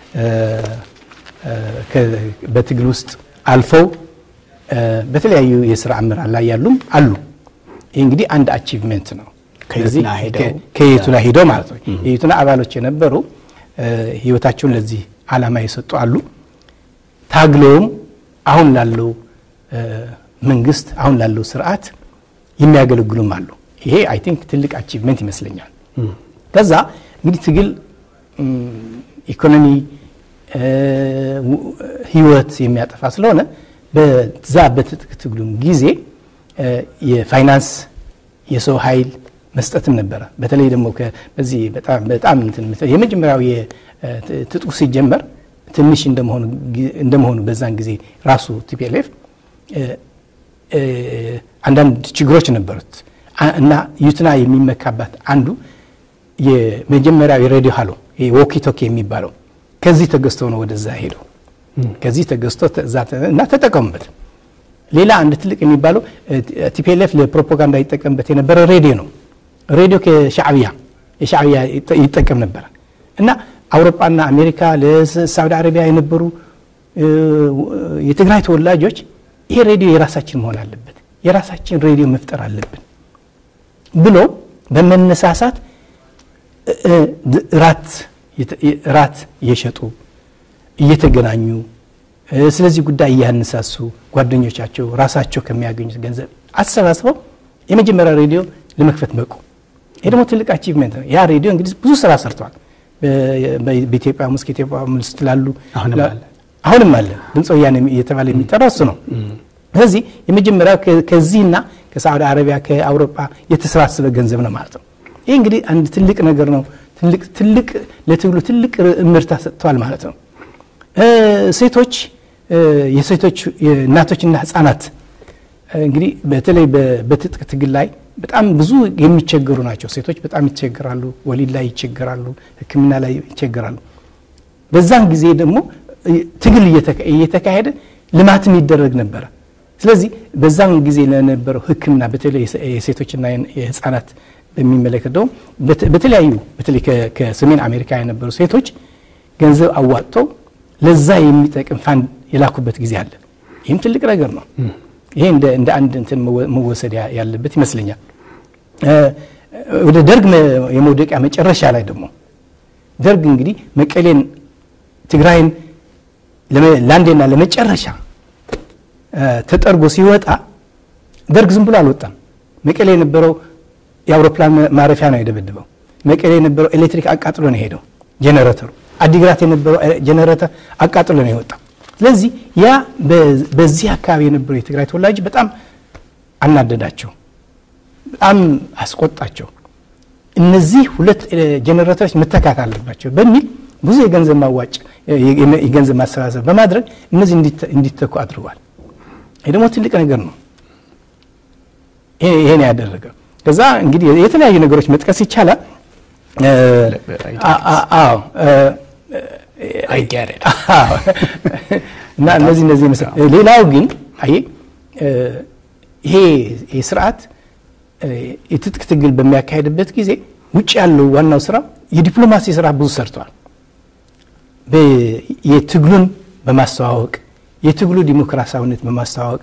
በትግል ውስጥ አልፈው በተለያዩ የስራ አመራር ላይ ያሉም አሉ። ይህ እንግዲህ አንድ አቺቭሜንት ነው። ከየቱና ሂደው ማለት ነው። የየቱና አባሎች የነበሩ ህይወታቸውን ለዚህ ዓላማ የሰጡ አሉ። ታግለውም አሁን ላለው መንግስት አሁን ላለው ስርዓት የሚያገለግሉም አሉ። ይሄ አይ ቲንክ ትልቅ አቺቭሜንት ይመስለኛል። ከዛ እንግዲህ ትግል ኢኮኖሚ ህይወት የሚያጠፋ ስለሆነ በዛ በትጥቅ ትግሉም ጊዜ የፋይናንስ የሰው ኃይል መስጠትም ነበረ። በተለይ ደግሞ በዚህ በጣም የመጀመሪያው ትጥቁ ሲጀመር ትንሽ እንደመሆኑ በዛን ጊዜ ራሱ ቲፒኤልኤፍ አንዳንድ ችግሮች ነበሩት እና ዩትና የሚመካባት አንዱ የመጀመሪያው የሬዲዮ ሀሎ ዎኪ ቶኪ የሚባለው ከዚህ ተገዝቶ ነው ወደዛ ሄደው ከዚህ ተገዝቶ እና ተጠቀሙበት። ሌላ አንድ ትልቅ የሚባለው ቲፒኤልኤፍ ለፕሮፓጋንዳ ይጠቀምበት የነበረ ሬዲዮ ነው። ሬዲዮ ከሻዕብያ የሻዕብያ ይጠቀም ነበረ እና አውሮፓና አሜሪካ ለሳውዲ አረቢያ የነበሩ የትግራይ ተወላጆች ይሄ ሬዲዮ የራሳችን መሆን አለበት፣ የራሳችን ሬዲዮ መፍጠር አለብን ብሎ በመነሳሳት ራት እየሸጡ እየተገናኙ ስለዚህ ጉዳይ እያነሳሱ ጓደኞቻቸው ራሳቸው ከሚያገኙት ገንዘብ አሰባስበው የመጀመሪያ ሬዲዮ ለመክፈት በቁ። ይሄ ደግሞ ትልቅ አቺቭመንት ነው። ያ ሬዲዮ እንግዲህ ብዙ ስራ ሰርተዋል። በኢትዮጵያ ውስጥ ከኢትዮጵያ ውስጥ ላሉ አሁንም አለ ድምፀ ወያኔ እየተባለ የሚጠራው እሱ ነው። ስለዚህ የመጀመሪያው ከዚህና ከሳዑዲ አረቢያ ከአውሮፓ የተሰባሰበ ገንዘብ ነው ማለት ነው። ይህ እንግዲህ አንድ ትልቅ ነገር ነው። ትልቅ ለትግሉ ትልቅ እምርታ ሰጥተዋል ማለት ነው። ሴቶች የሴቶች እናቶችና ህፃናት እንግዲህ በተለይ በትጥቅ ትግል ላይ በጣም ብዙ የሚቸገሩ ናቸው። ሴቶች በጣም ይቸገራሉ፣ ወሊድ ላይ ይቸገራሉ፣ ሕክምና ላይ ይቸገራሉ። በዛን ጊዜ ደግሞ ትግል እየተካሄደ ልማትም ይደረግ ነበረ። ስለዚህ በዛን ጊዜ ለነበረው ሕክምና በተለይ የሴቶችና የህፃናት በሚመለከት ደግሞ በተለያዩ በተለይ ከሰሜን አሜሪካ የነበሩ ሴቶች ገንዘብ አዋጥተው ለዛ የሚጠቅም ፋንድ የላኩበት ጊዜ አለ። ይህም ትልቅ ነገር ነው። ይሄ እንደ አንድ እንትን መወሰድ ያለበት ይመስለኛል። ወደ ደርግ የመውደቂያ መጨረሻ ላይ ደግሞ ደርግ እንግዲህ መቀሌን፣ ትግራይን ለአንዴና ለመጨረሻ ተጠርጎ ሲወጣ ደርግ ዝም ብሎ አልወጣም። መቀሌ የነበረው የአውሮፕላን ማረፊያ ነው የደበድበው። መቀሌ የነበረው ኤሌክትሪክ አቃጥሎ ነው የሄደው ጄኔሬተሩ። አዲግራት የነበረው ጄኔሬተር አቃጥሎ ነው የወጣው። ስለዚህ ያ በዚህ አካባቢ የነበሩ የትግራይ ተወላጅ በጣም አናደዳቸው፣ በጣም አስቆጣቸው። እነዚህ ሁለት ጄኔሬተሮች መተካት አለባቸው በሚል ብዙ የገንዘብ ማዋጭ የገንዘብ ማሰባሰብ በማድረግ እነዚህ እንዲተኩ አድርጓል። ይህ ደግሞ ትልቅ ነገር ነው። ይሄን ያደረገው ከዛ እንግዲህ የተለያዩ ነገሮች መጥቀስ ይቻላል። አዎ እና እነዚህ እነዚህ መሰ ሌላው ግን አይ ይሄ ስርዓት የትጥቅ ትግል በሚያካሄድበት ጊዜ ውጭ ያለው ዋናው ስራ የዲፕሎማሲ ስራ ብዙ ሰርተዋል። የትግሉን በማስተዋወቅ የትግሉ ዲሞክራሲያዊነት በማስተዋወቅ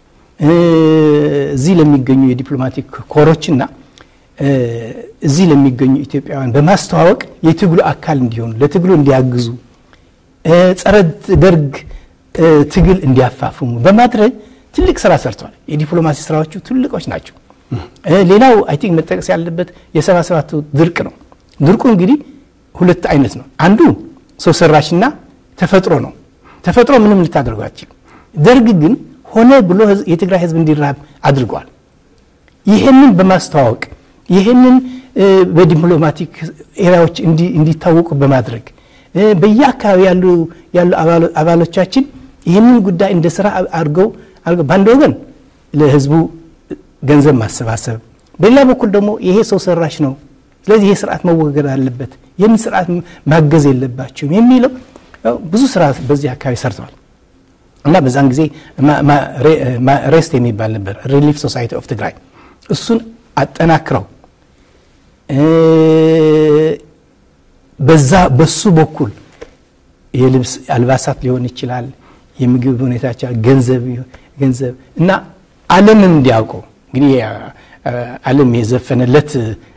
እዚህ ለሚገኙ የዲፕሎማቲክ ኮሮችና እዚህ ለሚገኙ ኢትዮጵያውያን በማስተዋወቅ የትግሉ አካል እንዲሆኑ ለትግሉ እንዲያግዙ ጸረ ደርግ ትግል እንዲያፋፍሙ በማድረግ ትልቅ ስራ ሰርተዋል። የዲፕሎማሲ ስራዎቹ ትልቆች ናቸው። ሌላው አይ ቲንክ መጠቀስ ያለበት የሰባ ሰባቱ ድርቅ ነው። ድርቁ እንግዲህ ሁለት አይነት ነው። አንዱ ሰው ሰራሽና ተፈጥሮ ነው። ተፈጥሮ ምንም ልታደርገው አትችልም። ደርግ ግን ሆነ ብሎ የትግራይ ህዝብ እንዲራብ አድርጓል። ይህንን በማስተዋወቅ ይህንን በዲፕሎማቲክ ኤሪያዎች እንዲታወቁ በማድረግ በየአካባቢ ያሉ ያሉ አባሎቻችን ይህንን ጉዳይ እንደ ስራ አድርገው በአንድ ወገን ለህዝቡ ገንዘብ ማሰባሰብ፣ በሌላ በኩል ደግሞ ይሄ ሰው ሰራሽ ነው፣ ስለዚህ ይሄ ስርዓት መወገድ አለበት፣ ይህን ስርዓት ማገዝ የለባቸውም የሚለው ብዙ ስራ በዚህ አካባቢ ሰርተዋል እና በዛን ጊዜ ሬስት የሚባል ነበር ሪሊፍ ሶሳይቲ ኦፍ ትግራይ እሱን አጠናክረው በዛ በሱ በኩል የልብስ አልባሳት ሊሆን ይችላል፣ የምግብ ሁኔታ ይችላል፣ ገንዘብ ገንዘብ እና ዓለምን እንዲያውቀው እንግዲህ ዓለም የዘፈነለት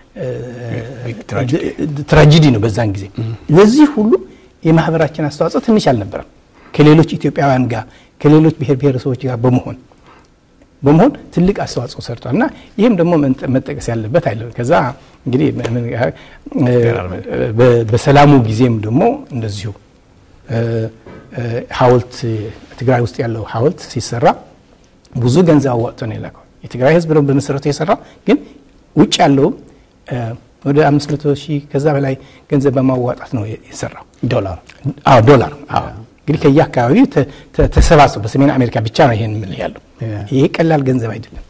ትራጂዲ ነው። በዛን ጊዜ ለዚህ ሁሉ የማህበራችን አስተዋጽኦ ትንሽ አልነበረም። ከሌሎች ኢትዮጵያውያን ጋር ከሌሎች ብሔር ብሔረሰቦች ጋር በመሆን በመሆን ትልቅ አስተዋጽኦ ሰርቷል እና ይህም ደግሞ መጠቀስ ያለበት አይደለም። ከዛ እንግዲህ በሰላሙ ጊዜም ደግሞ እንደዚሁ ሐውልት ትግራይ ውስጥ ያለው ሐውልት ሲሰራ ብዙ ገንዘብ አዋጥቶ ነው የላከው። የትግራይ ሕዝብ ነው በመሰረቱ የሰራው፣ ግን ውጭ ያለውም ወደ አምስት መቶ ሺህ ከዛ በላይ ገንዘብ በማዋጣት ነው የሰራው። ዶላር አዎ ዶላር አዎ እንግዲህ ከየአካባቢው ተሰባስበው በሰሜን አሜሪካ ብቻ ነው ይሄን የምልህ ያለው። ይሄ ቀላል ገንዘብ አይደለም።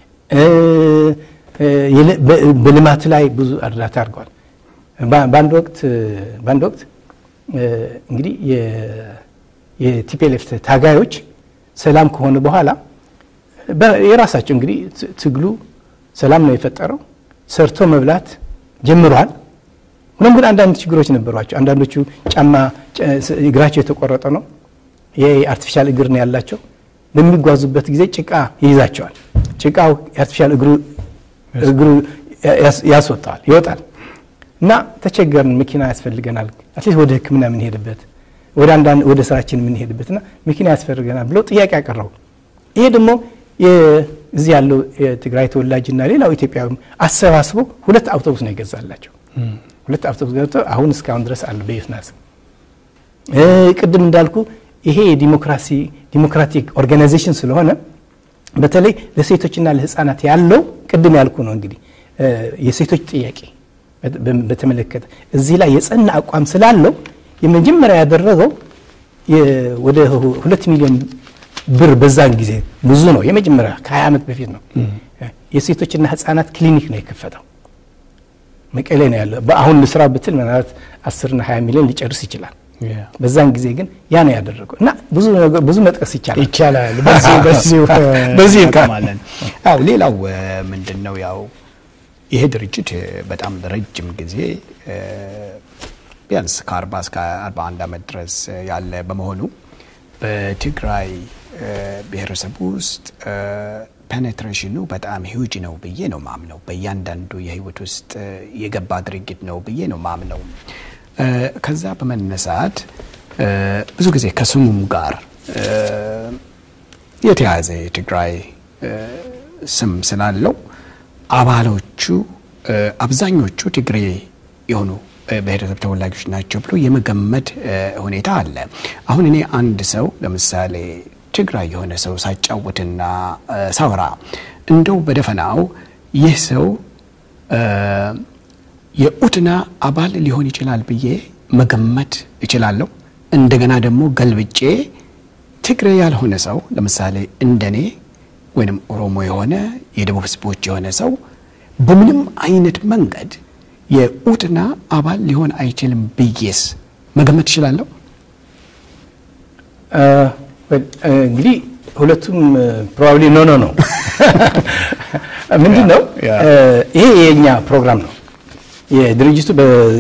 በልማት ላይ ብዙ እርዳታ አድርገዋል። በአንድ ወቅት በአንድ ወቅት እንግዲህ የቲፒኤልኤፍ ታጋዮች ሰላም ከሆነ በኋላ የራሳቸው እንግዲህ ትግሉ ሰላም ነው የፈጠረው። ሰርቶ መብላት ጀምሯል። ሆኖም ግን አንዳንድ ችግሮች ነበሯቸው። አንዳንዶቹ ጫማ እግራቸው የተቆረጠ ነው። ይሄ አርቲፊሻል እግር ነው ያላቸው። በሚጓዙበት ጊዜ ጭቃ ይይዛቸዋል። ጭቃው የአርቲፊሻል እግሩ እግሩ ያስወጣዋል ይወጣል እና ተቸገርን። መኪና ያስፈልገናል፣ አትሊስት ወደ ሕክምና የምንሄድበት ወደ አንዳንድ ወደ ስራችን የምንሄድበት እና መኪና ያስፈልገናል ብለው ጥያቄ ያቀረቡ። ይሄ ደግሞ እዚህ ያለው የትግራይ ተወላጅና ሌላው ኢትዮጵያዊ አሰባስቦ ሁለት አውቶቡስ ነው የገዛላቸው። ሁለት አውቶቡስ ገብተው አሁን እስካሁን ድረስ አሉ በዩትናስ ቅድም እንዳልኩ ይሄ የዲሞክራሲ ዲሞክራቲክ ኦርጋናይዜሽን ስለሆነ በተለይ ለሴቶችና ለህፃናት ያለው ቅድም ያልኩ ነው እንግዲህ የሴቶች ጥያቄ በተመለከተ እዚህ ላይ የጸና አቋም ስላለው የመጀመሪያ ያደረገው ወደ ሁለት ሚሊዮን ብር በዛን ጊዜ ብዙ ነው። የመጀመሪያ ከ20 ዓመት በፊት ነው። የሴቶችና ህፃናት ክሊኒክ ነው የከፈተው መቀሌ ነው ያለው። በአሁን ልስራ ብትል ምናልባት 10ና 20 ሚሊዮን ሊጨርስ ይችላል። በዛን ጊዜ ግን ያ ነው ያደረገው እና ብዙ መጥቀስ ይቻላል ይቻላል። በዚህ እንቀማለን። አዎ ሌላው ምንድን ነው ያው ይሄ ድርጅት በጣም ረጅም ጊዜ ቢያንስ ከ40 እስከ 41 ዓመት ድረስ ያለ በመሆኑ በትግራይ ብሔረሰብ ውስጥ ፔኔትሬሽኑ በጣም ሂውጅ ነው ብዬ ነው ማምነው። በእያንዳንዱ የህይወት ውስጥ የገባ ድርጊት ነው ብዬ ነው ማምነው። ከዛ በመነሳት ብዙ ጊዜ ከስሙም ጋር የተያያዘ የትግራይ ስም ስላለው አባሎቹ አብዛኞቹ ትግሬ የሆኑ ብሔረሰብ ተወላጆች ናቸው ብሎ የመገመት ሁኔታ አለ። አሁን እኔ አንድ ሰው ለምሳሌ ትግራይ የሆነ ሰው ሳጫውትና ሳወራ እንደው በደፈናው ይህ ሰው የኡትና አባል ሊሆን ይችላል ብዬ መገመት እችላለሁ። እንደገና ደግሞ ገልብጬ ትግሬ ያልሆነ ሰው ለምሳሌ እንደኔ ወይንም ኦሮሞ የሆነ የደቡብ ህዝቦች የሆነ ሰው በምንም አይነት መንገድ የኡትና አባል ሊሆን አይችልም ብዬስ መገመት እችላለሁ። እንግዲህ ሁለቱም ፕሮባብሊ ኖ ኖ ነው። ምንድን ነው ይሄ የእኛ ፕሮግራም ነው። የድርጅቱ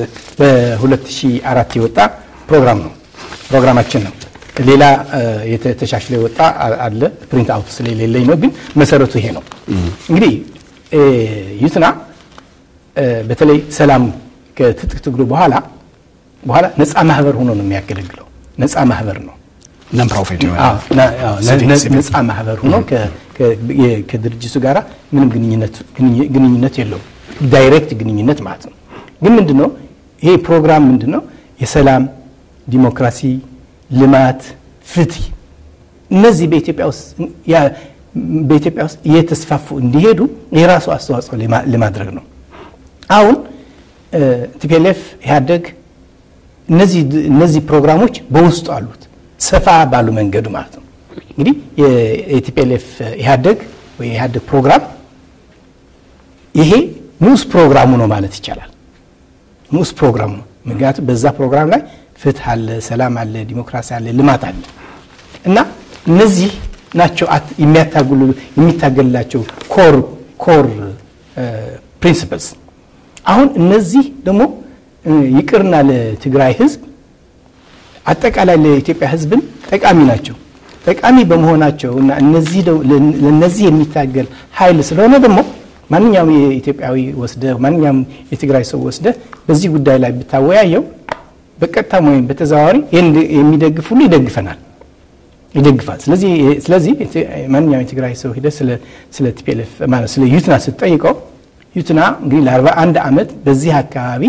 በ2004 የወጣ ፕሮግራም ነው፣ ፕሮግራማችን ነው። ሌላ ተሻሽሎ የወጣ አለ፣ ፕሪንት አውት ስለሌለኝ ነው። ግን መሰረቱ ይሄ ነው። እንግዲህ ዩትና በተለይ ሰላም ከትጥቅ ትግሉ በኋላ በኋላ ነፃ ማህበር ሆኖ ነው የሚያገለግለው። ነፃ ማህበር ነው ነን ፕሮፊት ነፃ ማህበር ሆኖ ከድርጅቱ ጋር ምንም ግንኙነት የለውም። ዳይሬክት ግንኙነት ማለት ነው። ግን ምንድን ነው ይሄ ፕሮግራም ምንድን ነው? የሰላም ዲሞክራሲ፣ ልማት፣ ፍትህ እነዚህ በኢትዮጵያ ውስጥ በኢትዮጵያ ውስጥ እየተስፋፉ እንዲሄዱ የራሱ አስተዋጽኦ ለማድረግ ነው። አሁን ቲፒኤልኤፍ ኢህአደግ እነዚህ ፕሮግራሞች በውስጡ አሉት ሰፋ ባሉ መንገዱ ማለት ነው። እንግዲህ የቲፒኤልኤፍ ኢህአደግ ወይ ኢህአደግ ፕሮግራም ይሄ ንዑስ ፕሮግራሙ ነው ማለት ይቻላል። ንዑስ ፕሮግራሙ ነው። ምክንያቱም በዛ ፕሮግራም ላይ ፍትህ አለ፣ ሰላም አለ፣ ዲሞክራሲ አለ፣ ልማት አለ እና እነዚህ ናቸው የሚያታግሉ የሚታገልላቸው ኮር ኮር ፕሪንሲፕልስ። አሁን እነዚህ ደግሞ ይቅርና ለትግራይ ህዝብ አጠቃላይ ለኢትዮጵያ ህዝብን ጠቃሚ ናቸው። ጠቃሚ በመሆናቸው እና እነዚህ ለእነዚህ የሚታገል ኃይል ስለሆነ ደግሞ ማንኛውም የኢትዮጵያዊ ወስደ ማንኛውም የትግራይ ሰው ወስደ በዚህ ጉዳይ ላይ ብታወያየው በቀጥታም ወይም በተዘዋዋሪ የሚደግፍ ሁሉ ይደግፈናል ይደግፋል። ስለዚህ ስለዚህ ማንኛውም የትግራይ ሰው ሂደ ስለ ቲፒኤልኤፍ ማለት ስለ ዩትና ስትጠይቀው ዩትና እንግዲህ ለአርባ አንድ ዓመት በዚህ አካባቢ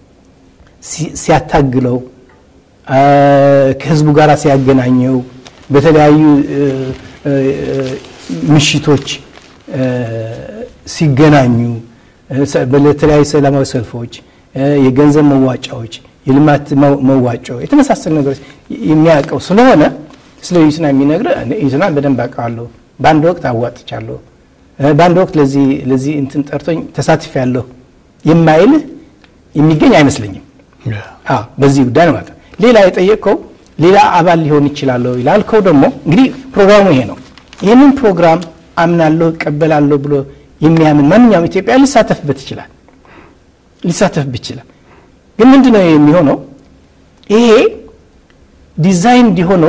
ሲያታግለው ከህዝቡ ጋር ሲያገናኘው በተለያዩ ምሽቶች ሲገናኙ በተለያዩ ሰላማዊ ሰልፎች፣ የገንዘብ መዋጫዎች፣ የልማት መዋጮ የተመሳሰሉ ነገሮች የሚያውቀው ስለሆነ ስለ ዩትና የሚነግር ዩትና በደንብ አውቀዋለሁ፣ በአንድ ወቅት አዋጥቻለሁ፣ በአንድ ወቅት ለዚህ እንትን ጠርቶኝ ተሳትፍ ያለሁ የማይልህ የሚገኝ አይመስለኝም። በዚህ ጉዳይ ነው ማለት ነው። ሌላ የጠየቅከው ሌላ አባል ሊሆን ይችላለሁ ይላልከው ደግሞ እንግዲህ ፕሮግራሙ ይሄ ነው። ይህንን ፕሮግራም አምናለሁ እቀበላለሁ ብሎ የሚያምን ማንኛውም ኢትዮጵያ ሊሳተፍበት ይችላል ሊሳተፍበት ይችላል። ግን ምንድነው የሚሆነው? ይሄ ዲዛይን እንዲሆነው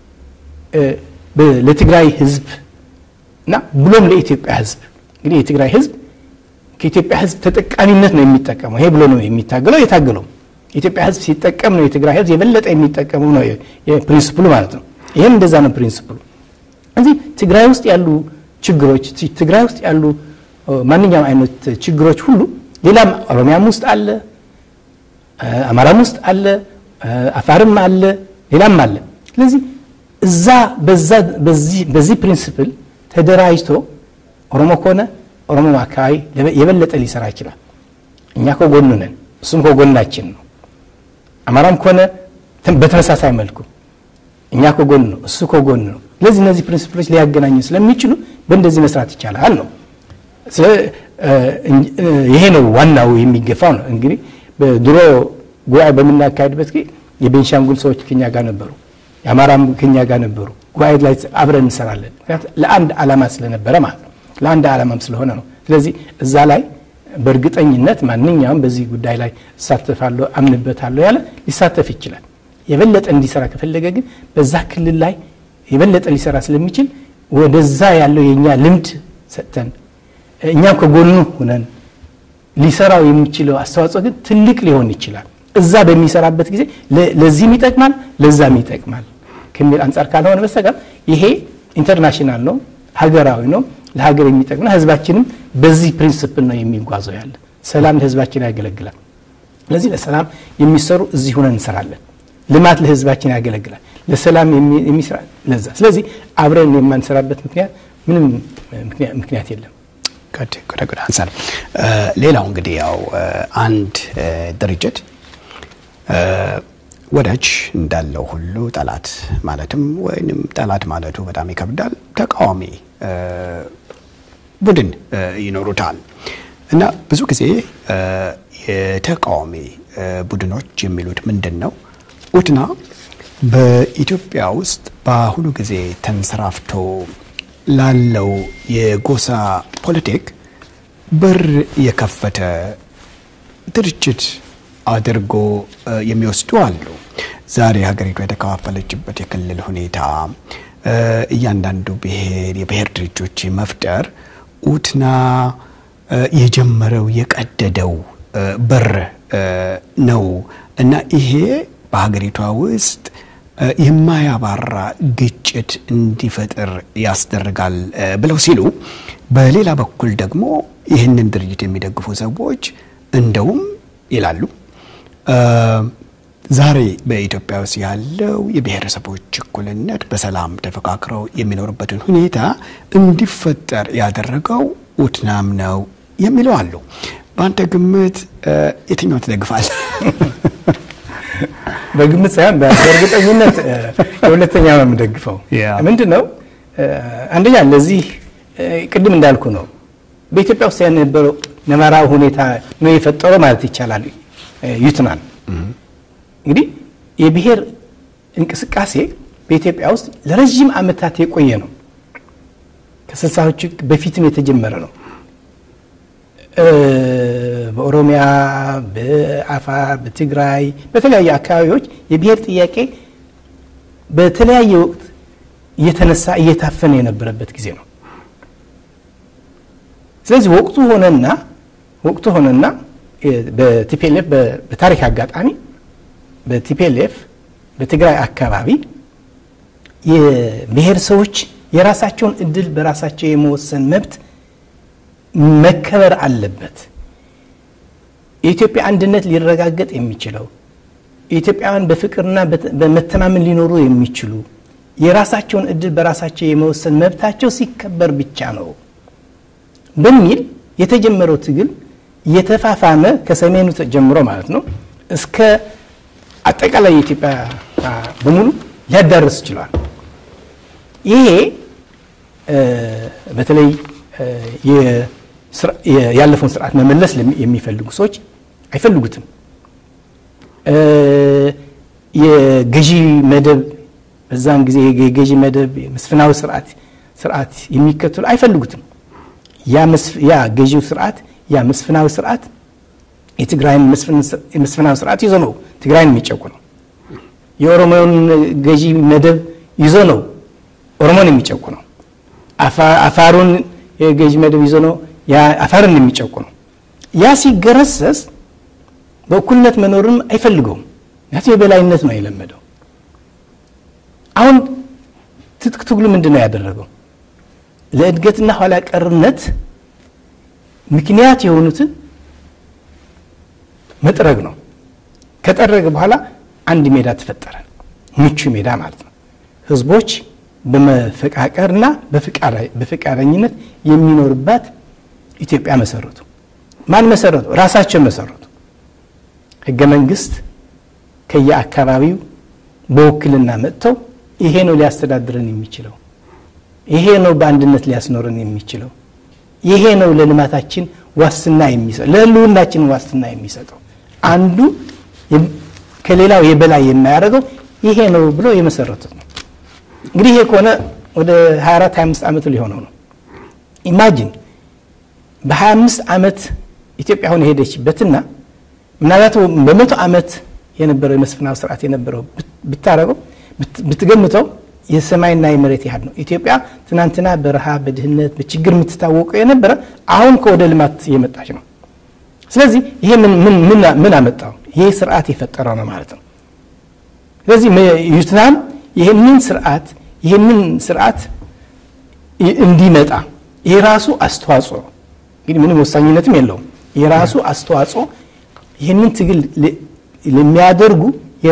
ለትግራይ ህዝብ እና ብሎም ለኢትዮጵያ ህዝብ እንግዲህ የትግራይ ህዝብ ከኢትዮጵያ ህዝብ ተጠቃሚነት ነው የሚጠቀመው። ይሄ ብሎ ነው የሚታገለው የታገለው የኢትዮጵያ ህዝብ ሲጠቀም ነው የትግራይ ህዝብ የበለጠ የሚጠቀመው ነው ፕሪንስፕሉ ማለት ነው። ይህም እንደዛ ነው ፕሪንስፕሉ። እዚህ ትግራይ ውስጥ ያሉ ችግሮች ትግራይ ውስጥ ያሉ ማንኛውም አይነት ችግሮች ሁሉ ሌላም ኦሮሚያም ውስጥ አለ፣ አማራም ውስጥ አለ፣ አፋርም አለ፣ ሌላም አለ። ስለዚህ እዛ በዚህ ፕሪንስፕል ተደራጅቶ ኦሮሞ ከሆነ ኦሮሞ አካባቢ የበለጠ ሊሰራ ይችላል። እኛ ከጎኑ ነን፣ እሱም ከጎናችን ነው። አማራም ከሆነ በተመሳሳይ መልኩ እኛ ከጎን ነው፣ እሱ ከጎን ነው። ስለዚህ እነዚህ ፕሪንስፕሎች ሊያገናኙ ስለሚችሉ በእንደዚህ መስራት ይቻላል ነው። ይሄ ነው ዋናው የሚገፋው ነው። እንግዲህ ድሮ ጉባኤ በምናካሄድበት ጊዜ የቤንሻንጉል ሰዎች ከኛ ጋር ነበሩ፣ የአማራም ከኛ ጋር ነበሩ። ጉባኤ ላይ አብረን እንሰራለን። ለአንድ ዓላማ ስለነበረ ማለት ነው። ለአንድ ዓላማም ስለሆነ ነው። ስለዚህ እዛ ላይ በእርግጠኝነት ማንኛውም በዚህ ጉዳይ ላይ እሳተፋለሁ አምንበታለሁ ያለ ሊሳተፍ ይችላል። የበለጠ እንዲሰራ ከፈለገ ግን በዛ ክልል ላይ የበለጠ ሊሰራ ስለሚችል ወደዛ ያለው የእኛ ልምድ ሰጥተን እኛም ከጎኑ ሁነን ሊሰራው የሚችለው አስተዋጽኦ ግን ትልቅ ሊሆን ይችላል። እዛ በሚሰራበት ጊዜ ለዚህም ይጠቅማል፣ ለዛም ይጠቅማል ከሚል አንጻር ካልሆነ በስተቀር ይሄ ኢንተርናሽናል ነው፣ ሀገራዊ ነው፣ ለሀገር የሚጠቅምና ህዝባችንም በዚህ ፕሪንስፕል ነው የሚጓዘው ያለ ሰላም ለህዝባችን ያገለግላል። ስለዚህ ለሰላም የሚሰሩ እዚህ ሁነን እንሰራለን። ልማት ለህዝባችን ያገለግላል። ለሰላም የሚሰራ ለዛ። ስለዚህ አብረን የማንሰራበት ምክንያት ምንም ምክንያት የለም። ጉድ አንሳር። ሌላው እንግዲህ ያው አንድ ድርጅት ወዳጅ እንዳለው ሁሉ ጠላት ማለትም ወይንም ጠላት ማለቱ በጣም ይከብዳል። ተቃዋሚ ቡድን ይኖሩታል እና ብዙ ጊዜ የተቃዋሚ ቡድኖች የሚሉት ምንድን ነው? ኡትና በኢትዮጵያ ውስጥ በአሁኑ ጊዜ ተንሰራፍቶ ላለው የጎሳ ፖለቲክ በር የከፈተ ድርጅት አድርጎ የሚወስዱ አሉ። ዛሬ ሀገሪቷ የተከፋፈለችበት የክልል ሁኔታ እያንዳንዱ ብሔር የብሔር ድርጅቶች መፍጠር ኡትና የጀመረው የቀደደው በር ነው እና ይሄ በሀገሪቷ ውስጥ የማያባራ ግጭት እንዲፈጥር ያስደርጋል ብለው ሲሉ፣ በሌላ በኩል ደግሞ ይህንን ድርጅት የሚደግፉ ሰዎች እንደውም ይላሉ ዛሬ በኢትዮጵያ ውስጥ ያለው የብሔረሰቦች እኩልነት በሰላም ተፈካክረው የሚኖርበትን ሁኔታ እንዲፈጠር ያደረገው ኡትናም ነው የሚለው አሉ። በአንተ ግምት የትኛው ትደግፋል? በግምት ሳይሆን በእርግጠኝነት የሁለተኛ ነው የምደግፈው። ምንድን ነው አንደኛ ለዚህ ቅድም እንዳልኩ ነው በኢትዮጵያ ውስጥ የነበረው ነባራዊ ሁኔታ ነው የፈጠረው ማለት ይቻላል። ዩትናን እንግዲህ የብሔር እንቅስቃሴ በኢትዮጵያ ውስጥ ለረዥም ዓመታት የቆየ ነው። ከስልሳዎቹ በፊትም የተጀመረ ነው። በኦሮሚያ፣ በአፋር፣ በትግራይ፣ በተለያዩ አካባቢዎች የብሔር ጥያቄ በተለያየ ወቅት እየተነሳ እየታፈነ የነበረበት ጊዜ ነው። ስለዚህ ወቅቱ ሆነና ወቅቱ ሆነና በቲፒኤልኤፍ በታሪክ አጋጣሚ በቲፒኤልኤፍ በትግራይ አካባቢ የብሔረሰቦች የራሳቸውን እድል በራሳቸው የመወሰን መብት መከበር አለበት። የኢትዮጵያ አንድነት ሊረጋገጥ የሚችለው ኢትዮጵያውያን በፍቅርና በመተማመን ሊኖሩ የሚችሉ የራሳቸውን እድል በራሳቸው የመወሰን መብታቸው ሲከበር ብቻ ነው በሚል የተጀመረው ትግል እየተፋፋመ ከሰሜኑ ጀምሮ ማለት ነው እስከ አጠቃላይ የኢትዮጵያ በሙሉ ሊያዳርስ ችሏል። ይሄ በተለይ ያለፈውን ስርዓት መመለስ የሚፈልጉ ሰዎች አይፈልጉትም። የገዢ መደብ በዛን ጊዜ የገዢ መደብ መስፍናዊ ስርዓት ስርዓት የሚከተሉ አይፈልጉትም። ያ ገዢው ስርዓት ያ መስፍናዊ ስርዓት የትግራይን መስፍናዊ ስርዓት ይዞ ነው ትግራይን የሚጨቁ ነው። የኦሮሞውን ገዢ መደብ ይዞ ነው ኦሮሞን የሚጨቁ ነው። አፋሩን የገዢ መደብ ይዞ ነው አፋርን የሚጨቁ ነው። ያ ሲገረሰስ በእኩልነት መኖርም አይፈልገውም። ምክንያቱም የበላይነት ነው የለመደው። አሁን ትጥቅ ትግሉ ምንድን ነው ያደረገው? ለእድገትና ኋላ ቀርነት ምክንያት የሆኑትን መጥረግ ነው። ከጠረገ በኋላ አንድ ሜዳ ተፈጠረ፣ ምቹ ሜዳ ማለት ነው። ህዝቦች በመፈቃቀርና በፈቃደኝነት የሚኖርባት ኢትዮጵያ መሰረቱ። ማን መሰረቱ? ራሳቸው መሰረቱ። ህገ መንግስት ከየአካባቢው በውክልና መጥተው ይሄ ነው ሊያስተዳድረን የሚችለው፣ ይሄ ነው በአንድነት ሊያስኖረን የሚችለው፣ ይሄ ነው ለልማታችን ዋስትና የሚሰጠው፣ ለህልውናችን ዋስትና የሚሰጠው አንዱ ከሌላው የበላይ የማያደርገው ይሄ ነው ብሎ የመሰረቱት ነው። እንግዲህ ይሄ ከሆነ ወደ 24 25 ዓመት ሊሆነው ነው። ኢማጂን በ25 ዓመት ኢትዮጵያ አሁን የሄደችበትና ምናልባት በመቶ ዓመት የነበረው የመስፍናዊ ስርዓት የነበረው ብታረገው ብትገምተው የሰማይና የመሬት ያህል ነው። ኢትዮጵያ ትናንትና በረሃብ በድህነት በችግር የምትታወቀው የነበረ አሁን ከወደ ልማት እየመጣች ነው። ስለዚህ ይሄ ምን አመጣው? ይሄ ስርዓት የፈጠረው ነው ማለት ነው። ስለዚህ ዩትናም ይህንን ስርዓት ይህንን ስርዓት እንዲመጣ የራሱ አስተዋጽኦ እንግዲህ ምንም ወሳኝነትም የለውም። የራሱ አስተዋጽኦ ይህንን ትግል ለሚያደርጉ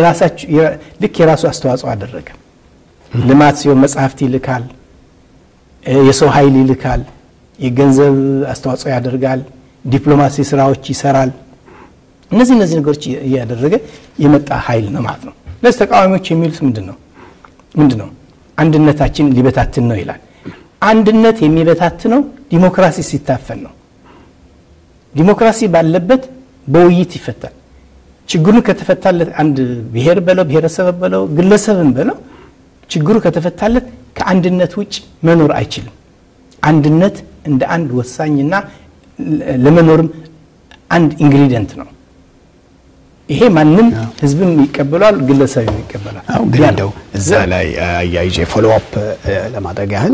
ልክ የራሱ አስተዋጽኦ አደረገ። ልማት ሲሆን መጽሐፍት ይልካል፣ የሰው ኃይል ይልካል፣ የገንዘብ አስተዋጽኦ ያደርጋል፣ ዲፕሎማሲ ስራዎች ይሰራል። እነዚህ እነዚህ ነገሮች እያደረገ የመጣ ኃይል ነው ማለት ነው። ለዚህ ተቃዋሚዎች የሚሉት ምንድን ነው ምንድን ነው? አንድነታችን ሊበታትን ነው ይላል። አንድነት የሚበታትነው ዲሞክራሲ ሲታፈን ነው። ዲሞክራሲ ባለበት በውይይት ይፈታል። ችግሩን ከተፈታለት አንድ ብሔር በለው ብሔረሰብ በለው ግለሰብን በለው ችግሩ ከተፈታለት ከአንድነት ውጭ መኖር አይችልም። አንድነት እንደ አንድ ወሳኝና ለመኖርም አንድ ኢንግሪዲየንት ነው። ይሄ ማንም ህዝብም ይቀበሏል፣ ግለሰብም ይቀበላል። ግን እንደው እዛ ላይ አያይዤ ፎሎ አፕ ለማድረግ ያህል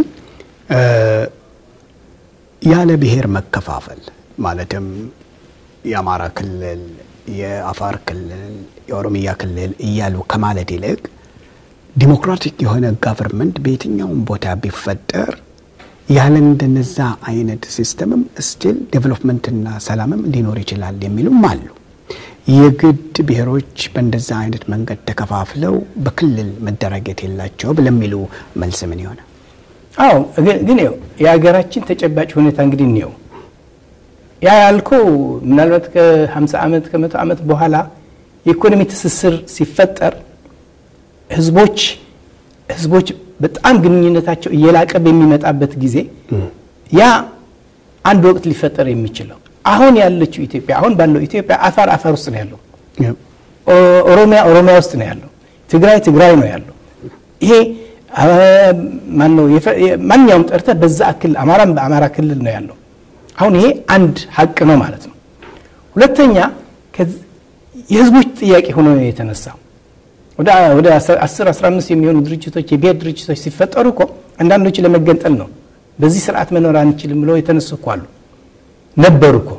ያለ ብሔር መከፋፈል ማለትም የአማራ ክልል፣ የአፋር ክልል፣ የኦሮሚያ ክልል እያሉ ከማለት ይልቅ ዲሞክራቲክ የሆነ ጋቨርንመንት በየትኛውም ቦታ ቢፈጠር ያለ እንደነዛ አይነት ሲስተምም ስቲል ዴቨሎፕመንትና ሰላምም ሊኖር ይችላል የሚሉም አሉ። የግድ ብሔሮች በእንደዛ አይነት መንገድ ተከፋፍለው በክልል መደራጀት የላቸውም ለሚሉ መልስ ምን ይሆነ? አዎ ግን ው የሀገራችን ተጨባጭ ሁኔታ እንግዲህ እንየው። ያ ያልከው ምናልባት ከ50 ዓመት ከመቶ ዓመት በኋላ የኢኮኖሚ ትስስር ሲፈጠር ህዝቦች ህዝቦች በጣም ግንኙነታቸው እየላቀ በሚመጣበት ጊዜ ያ አንድ ወቅት ሊፈጠር የሚችለው አሁን ያለችው ኢትዮጵያ አሁን ባለው ኢትዮጵያ አፋር አፋር ውስጥ ነው ያለው፣ ኦሮሚያ ኦሮሚያ ውስጥ ነው ያለው፣ ትግራይ ትግራይ ነው ያለው። ይሄ ማነው ማንኛውም ጠርተ በዛ ክልል አማራም በአማራ ክልል ነው ያለው። አሁን ይሄ አንድ ሀቅ ነው ማለት ነው። ሁለተኛ የህዝቦች ጥያቄ ሆኖ ነው የተነሳው። ወደ 10 15 የሚሆኑ ድርጅቶች የብሔር ድርጅቶች ሲፈጠሩ እኮ አንዳንዶች ለመገንጠል ነው በዚህ ስርዓት መኖር አንችልም ብለው የተነሱ እኮ አሉ ነበሩ እኮ።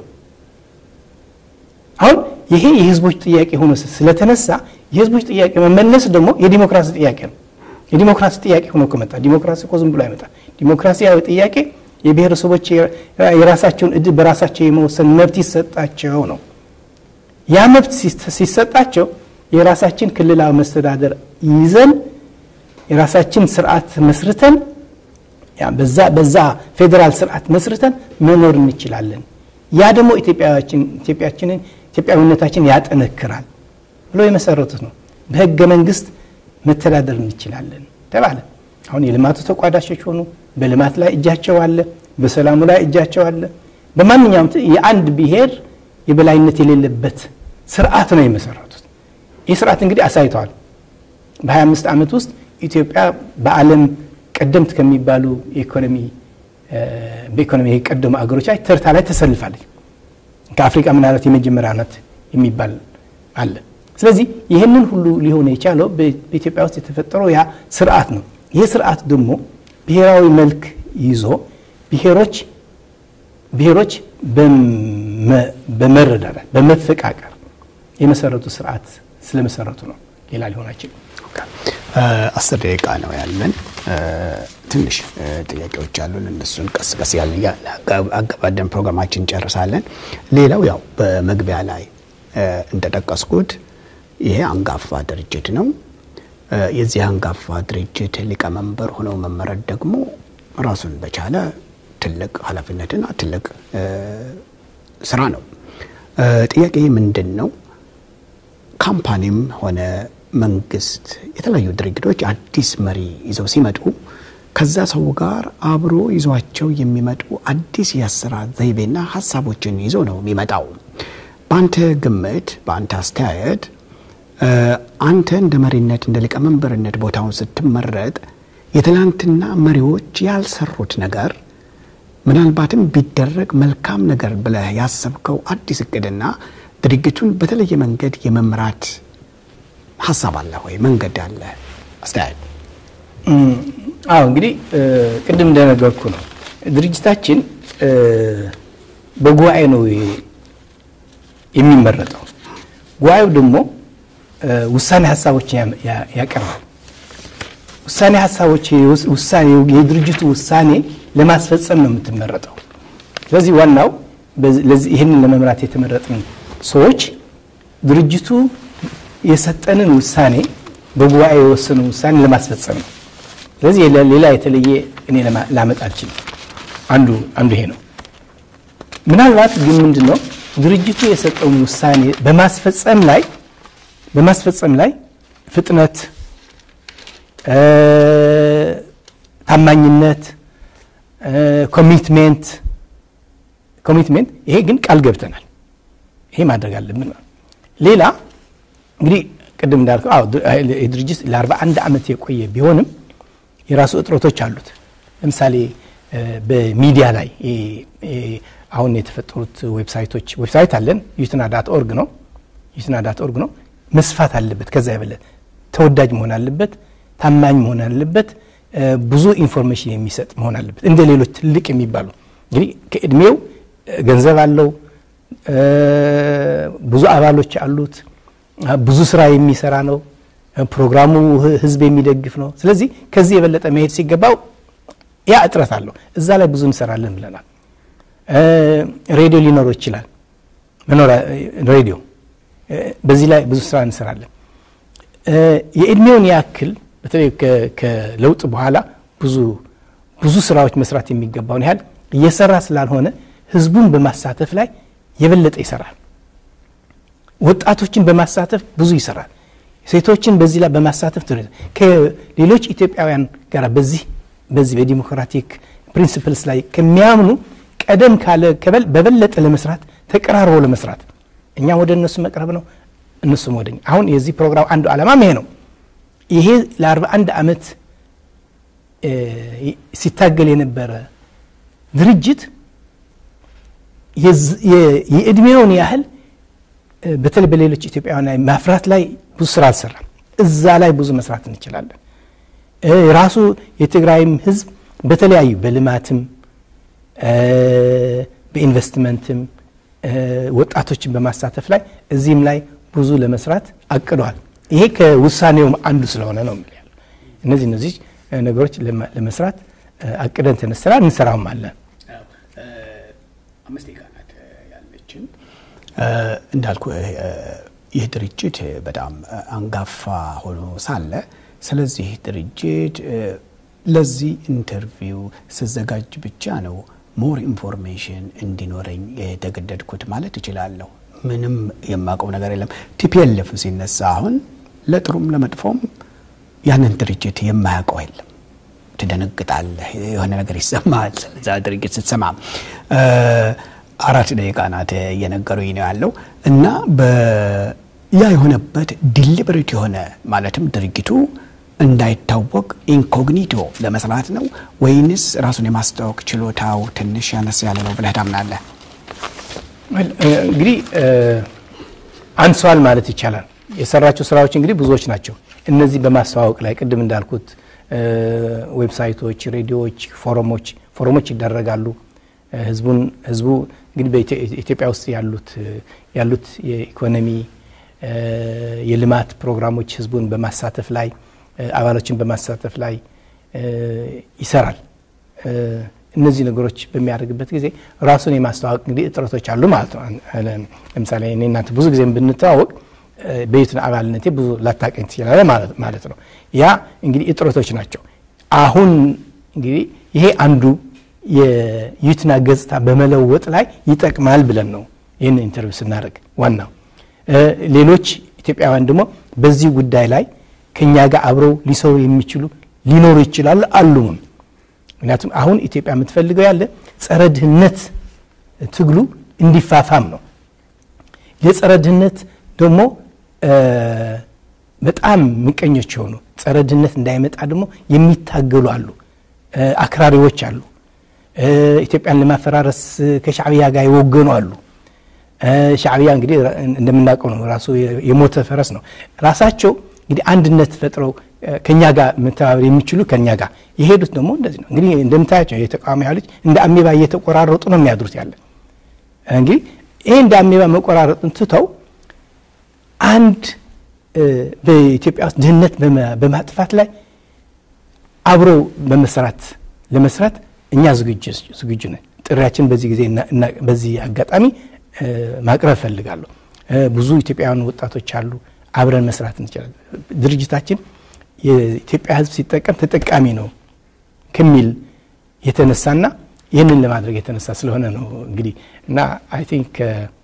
አሁን ይሄ የህዝቦች ጥያቄ ሆኖ ስለተነሳ የህዝቦች ጥያቄ መመለስ ደግሞ የዲሞክራሲ ጥያቄ ነው። የዲሞክራሲ ጥያቄ ሆኖ ከመጣ ዲሞክራሲ እኮ ዝም ብሎ አይመጣ። ዲሞክራሲያዊ ጥያቄ የብሔረሰቦች የራሳቸውን እድል በራሳቸው የመወሰን መብት ይሰጣቸው ነው። ያ መብት ሲሰጣቸው የራሳችን ክልላዊ መስተዳደር ይዘን የራሳችን ስርዓት መስርተን በዛ በዛ ፌዴራል ስርዓት መስርተን መኖር እንችላለን። ያ ደግሞ ኢትዮጵያችንን ኢትዮጵያዊነታችን ያጠነክራል ብሎ የመሰረቱት ነው። በህገ መንግስት መተዳደር እንችላለን ተባለ። አሁን የልማቱ ተቋዳሾች ሆኑ። በልማት ላይ እጃቸው አለ፣ በሰላሙ ላይ እጃቸው አለ። በማንኛውም የአንድ ብሔር የበላይነት የሌለበት ስርዓት ነው የመሰረቱት። ይህ ስርዓት እንግዲህ አሳይተዋል። በ25 ዓመት ውስጥ ኢትዮጵያ በዓለም ቀደምት ከሚባሉ የኢኮኖሚ በኢኮኖሚ የቀደሙ አገሮች ላይ ተርታ ላይ ተሰልፋለች። ከአፍሪካ ምናልባት የመጀመሪያ ናት የሚባል አለ። ስለዚህ ይህንን ሁሉ ሊሆን የቻለው በኢትዮጵያ ውስጥ የተፈጠረው ያ ስርዓት ነው። ይህ ስርዓት ደግሞ ብሔራዊ መልክ ይዞ ብሔሮች ብሔሮች በመረዳዳት በመፈቃቀር የመሰረቱ ስርዓት ስለመሰረቱ ነው። ሌላ ሊሆን አይችልም። አስር ደቂቃ ነው ያለን። ትንሽ ጥያቄዎች አሉን። እነሱን ቀስ ቀስ ያለ አገባደን ፕሮግራማችን እንጨርሳለን። ሌላው ያው በመግቢያ ላይ እንደጠቀስኩት ይሄ አንጋፋ ድርጅት ነው። የዚህ አንጋፋ ድርጅት ሊቀመንበር ሆነው መመረጥ ደግሞ ራሱን በቻለ ትልቅ ኃላፊነትና ትልቅ ስራ ነው። ጥያቄ ምንድን ነው? ካምፓኒም ሆነ መንግስት፣ የተለያዩ ድርጅቶች አዲስ መሪ ይዘው ሲመጡ ከዛ ሰው ጋር አብሮ ይዟቸው የሚመጡ አዲስ የአሰራር ዘይቤና ሀሳቦችን ይዞ ነው የሚመጣው። በአንተ ግምት፣ በአንተ አስተያየት አንተ እንደ መሪነት እንደ ሊቀመንበርነት ቦታውን ስትመረጥ የትላንትና መሪዎች ያልሰሩት ነገር ምናልባትም ቢደረግ መልካም ነገር ብለህ ያሰብከው አዲስ እቅድና ድርጊቱን በተለየ መንገድ የመምራት ሀሳብ አለ ወይ? መንገድ አለ? አስተያየት? አዎ እንግዲህ ቅድም እንደነገርኩ ነው። ድርጅታችን በጉባኤ ነው የሚመረጠው። ጉባኤው ደግሞ ውሳኔ ሀሳቦችን ያቀርባል። ውሳኔ ሀሳቦች ውሳኔ የድርጅቱ ውሳኔ ለማስፈጸም ነው የምትመረጠው። ስለዚህ ዋናው ይህንን ለመምራት የተመረጥን ሰዎች ድርጅቱ የሰጠንን ውሳኔ በጉባኤ የወሰነው ውሳኔ ለማስፈጸም ነው። ስለዚህ ሌላ የተለየ እኔ ላመጣ አልችልም። አንዱ አንዱ ይሄ ነው። ምናልባት ግን ምንድን ነው ድርጅቱ የሰጠውን ውሳኔ በማስፈጸም ላይ በማስፈጸም ላይ ፍጥነት፣ ታማኝነት፣ ኮሚትሜንት ኮሚትሜንት ይሄ ግን ቃል ገብተናል። ይሄ ማድረግ አለብን። ሌላ እንግዲህ ቅድም እንዳልከው አዎ ድርጅት ለ41 ዓመት የቆየ ቢሆንም የራሱ እጥረቶች አሉት። ለምሳሌ በሚዲያ ላይ አሁን የተፈጠሩት ዌብሳይቶች ዌብሳይት አለን ዩትና ዳት ኦርግ ነው ዩትና ዳት ኦርግ ነው መስፋት አለበት። ከዛ የበለጠ ተወዳጅ መሆን አለበት። ታማኝ መሆን አለበት። ብዙ ኢንፎርሜሽን የሚሰጥ መሆን አለበት። እንደ ሌሎች ትልቅ የሚባሉ እንግዲህ ከእድሜው ገንዘብ አለው፣ ብዙ አባሎች አሉት፣ ብዙ ስራ የሚሰራ ነው። ፕሮግራሙ ህዝብ የሚደግፍ ነው። ስለዚህ ከዚህ የበለጠ መሄድ ሲገባው ያ እጥረት አለው። እዛ ላይ ብዙ እንሰራለን ብለናል። ሬዲዮ ሊኖረው ይችላል። መኖሪያ ሬዲዮ በዚህ ላይ ብዙ ስራ እንሰራለን። የእድሜውን ያክል በተለይ ከለውጥ በኋላ ብዙ ብዙ ስራዎች መስራት የሚገባውን ያህል እየሰራ ስላልሆነ ህዝቡን በማሳተፍ ላይ የበለጠ ይሰራል። ወጣቶችን በማሳተፍ ብዙ ይሰራል። ሴቶችን በዚህ ላይ በማሳተፍ ከሌሎች ኢትዮጵያውያን ጋር በዚህ በዚህ በዲሞክራቲክ ፕሪንሲፕልስ ላይ ከሚያምኑ ቀደም ካለ በበለጠ ለመስራት ተቀራርቦ ለመስራት እኛ ወደ እነሱ መቅረብ ነው፣ እነሱም ወደኛ። አሁን የዚህ ፕሮግራም አንዱ ዓላማም ይሄ ነው። ይሄ ለ41 ዓመት ሲታገል የነበረ ድርጅት የእድሜውን ያህል በተለይ በሌሎች ኢትዮጵያውያን ላይ ማፍራት ላይ ብዙ ስራ አልሰራም። እዛ ላይ ብዙ መስራት እንችላለን። ራሱ የትግራይም ህዝብ በተለያዩ በልማትም በኢንቨስትመንትም ወጣቶችን በማሳተፍ ላይ እዚህም ላይ ብዙ ለመስራት አቅዷል። ይሄ ከውሳኔውም አንዱ ስለሆነ ነው የሚል ያለው። እነዚህ እነዚህ ነገሮች ለመስራት አቅደን ተነስተናል፣ እንሰራውም አለን። አምስት ቀናት ያለችን እንዳልኩ ይህ ድርጅት በጣም አንጋፋ ሆኖ ሳለ ስለዚህ ድርጅት ለዚህ ኢንተርቪው ስዘጋጅ ብቻ ነው ሞር ኢንፎርሜሽን እንዲኖረኝ የተገደድኩት ማለት እችላለሁ። ምንም የማውቀው ነገር የለም። ቲፒኤልኤፍ ሲነሳ አሁን ለጥሩም ለመጥፎም ያንን ድርጅት የማያውቀው የለም። ትደነግጣለህ፣ የሆነ ነገር ይሰማል። ስለዛ ድርጅት ስትሰማ አራት ደቂቃ ናት እየነገሩኝ ነው ያለው እና ያ የሆነበት ዲሊበሬት የሆነ ማለትም ድርጅቱ እንዳይታወቅ ኢንኮግኒቶ ለመስራት ነው ወይንስ ራሱን የማስታወቅ ችሎታው ትንሽ ያነስ ያለ ነው ብለህ ታምናለህ? እንግዲህ አንሷል ማለት ይቻላል። የሰራቸው ስራዎች እንግዲህ ብዙዎች ናቸው። እነዚህ በማስተዋወቅ ላይ ቅድም እንዳልኩት ዌብሳይቶች፣ ሬዲዮዎች፣ ፎረሞች ፎረሞች ይደረጋሉ። ህዝቡን ህዝቡ እንግዲህ በኢትዮጵያ ውስጥ ያሉት ያሉት የኢኮኖሚ የልማት ፕሮግራሞች ህዝቡን በማሳተፍ ላይ አባሎችን በማሳተፍ ላይ ይሰራል። እነዚህ ነገሮች በሚያደርግበት ጊዜ ራሱን የማስተዋወቅ እንግዲህ እጥረቶች አሉ ማለት ነው። ለምሳሌ እኔ እናንተ ብዙ ጊዜ ብንተዋወቅ በዩትን አባልነቴ ብዙ ላታቀኝ ትችላለህ ማለት ነው። ያ እንግዲህ እጥረቶች ናቸው። አሁን እንግዲህ ይሄ አንዱ የዩትና ገጽታ በመለወጥ ላይ ይጠቅማል ብለን ነው ይህን ኢንተርቪው ስናደርግ ዋናው። ሌሎች ኢትዮጵያውያን ደግሞ በዚህ ጉዳይ ላይ ከኛ ጋር አብረው ሊሰሩ የሚችሉ ሊኖሩ ይችላሉ አሉም። ምክንያቱም አሁን ኢትዮጵያ የምትፈልገው ያለ ጸረ ድህነት ትግሉ እንዲፋፋም ነው። የጸረ ድህነት ደግሞ በጣም ምቀኞች የሆኑ ጸረ ድህነት እንዳይመጣ ደግሞ የሚታገሉ አሉ፣ አክራሪዎች አሉ። ኢትዮጵያን ለማፈራረስ ከሻዕብያ ጋር የወገኑ አሉ። ሻዕብያ እንግዲህ እንደምናውቀው ነው፣ ራሱ የሞተ ፈረስ ነው። ራሳቸው እንግዲህ አንድነት ፈጥረው ከኛ ጋር መተባበር የሚችሉ ከኛ ጋር የሄዱት ደግሞ እንደዚህ ነው። እንግዲህ እንደምታያቸው የተቃዋሚ ኃይሎች እንደ አሜባ እየተቆራረጡ ነው የሚያድሩት ያለ እንግዲህ ይሄ እንደ አሜባ መቆራረጥን ትተው አንድ በኢትዮጵያ ውስጥ ድህነት በማጥፋት ላይ አብሮ በመስራት ለመስራት እኛ ዝግጁ ነን። ጥሪያችን በዚህ ጊዜ በዚህ አጋጣሚ ማቅረብ እፈልጋለሁ። ብዙ ኢትዮጵያውያን ወጣቶች አሉ። አብረን መስራት እንችላለን። ድርጅታችን የኢትዮጵያ ሕዝብ ሲጠቀም ተጠቃሚ ነው ከሚል የተነሳና ይህንን ለማድረግ የተነሳ ስለሆነ ነው እንግዲህ እና አይ ቲንክ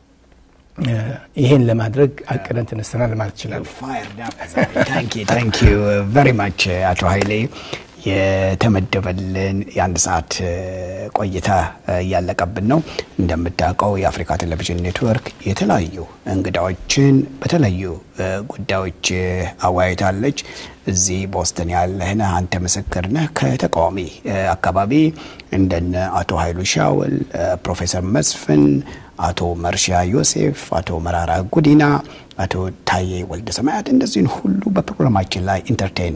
ይሄን ለማድረግ አቅደን ተነስተናል ማለት ይችላል። ታንክ ዩ ቨሪ ማች አቶ ኃይሌ የተመደበልን የአንድ ሰዓት ቆይታ እያለቀብን ነው። እንደምታውቀው የአፍሪካ ቴሌቪዥን ኔትወርክ የተለያዩ እንግዳዎችን በተለያዩ ጉዳዮች አወያይታለች። እዚህ ቦስተን ያለህን አንተ ምስክር ነህ። ከተቃዋሚ አካባቢ እንደነ አቶ ኃይሉ ሻውል፣ ፕሮፌሰር መስፍን፣ አቶ መርሻ ዮሴፍ፣ አቶ መራራ ጉዲና፣ አቶ ታዬ ወልደ ሰማያት እንደዚህን ሁሉ በፕሮግራማችን ላይ ኢንተርቴን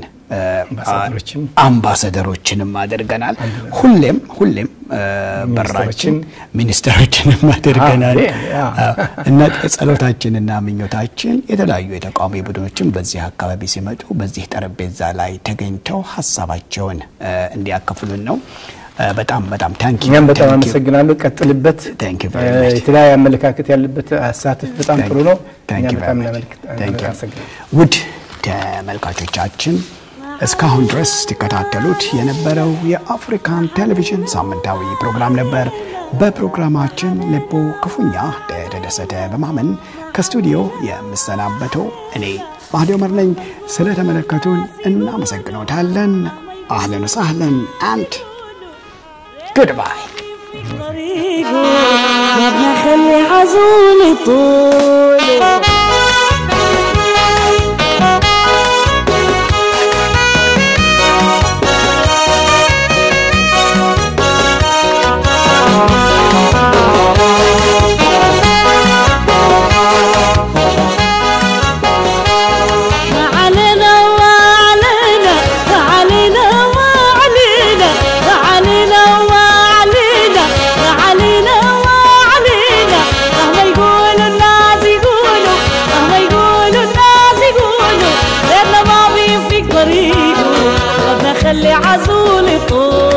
አምባሳደሮችንም አድርገናል። ሁሌም ሁሌም በራችን ሚኒስትሮችንም አድርገናል እና ጸሎታችንና ምኞታችን የተለያዩ የተቃዋሚ ቡድኖችን በዚህ አካባቢ ሲመጡ በዚህ ጠረጴዛ ላይ ተገኝተው ሀሳባቸውን እንዲያካፍሉን ነው። በጣም በጣም ታንኪ እኛም በጣም አመሰግናለሁ። ቀጥልበት። የተለያየ አመለካከት ያለበት አሳትፍ በጣም ጥሩ ነው። እኛ በጣም እናመሰግናለን። ውድ ተመልካቾቻችን እስካሁን ድረስ ሲከታተሉት የነበረው የአፍሪካን ቴሌቪዥን ሳምንታዊ ፕሮግራም ነበር። በፕሮግራማችን ልቦ ክፉኛ እንደተደሰተ በማመን ከስቱዲዮ የምሰናበተው እኔ ማህዲ ዑመር ነኝ። ስለተመለከቱን እናመሰግኖታለን። አህለን ወሳህለን አንድ Goodbye. ما بنخلي عزوني طول خلي عزولي طول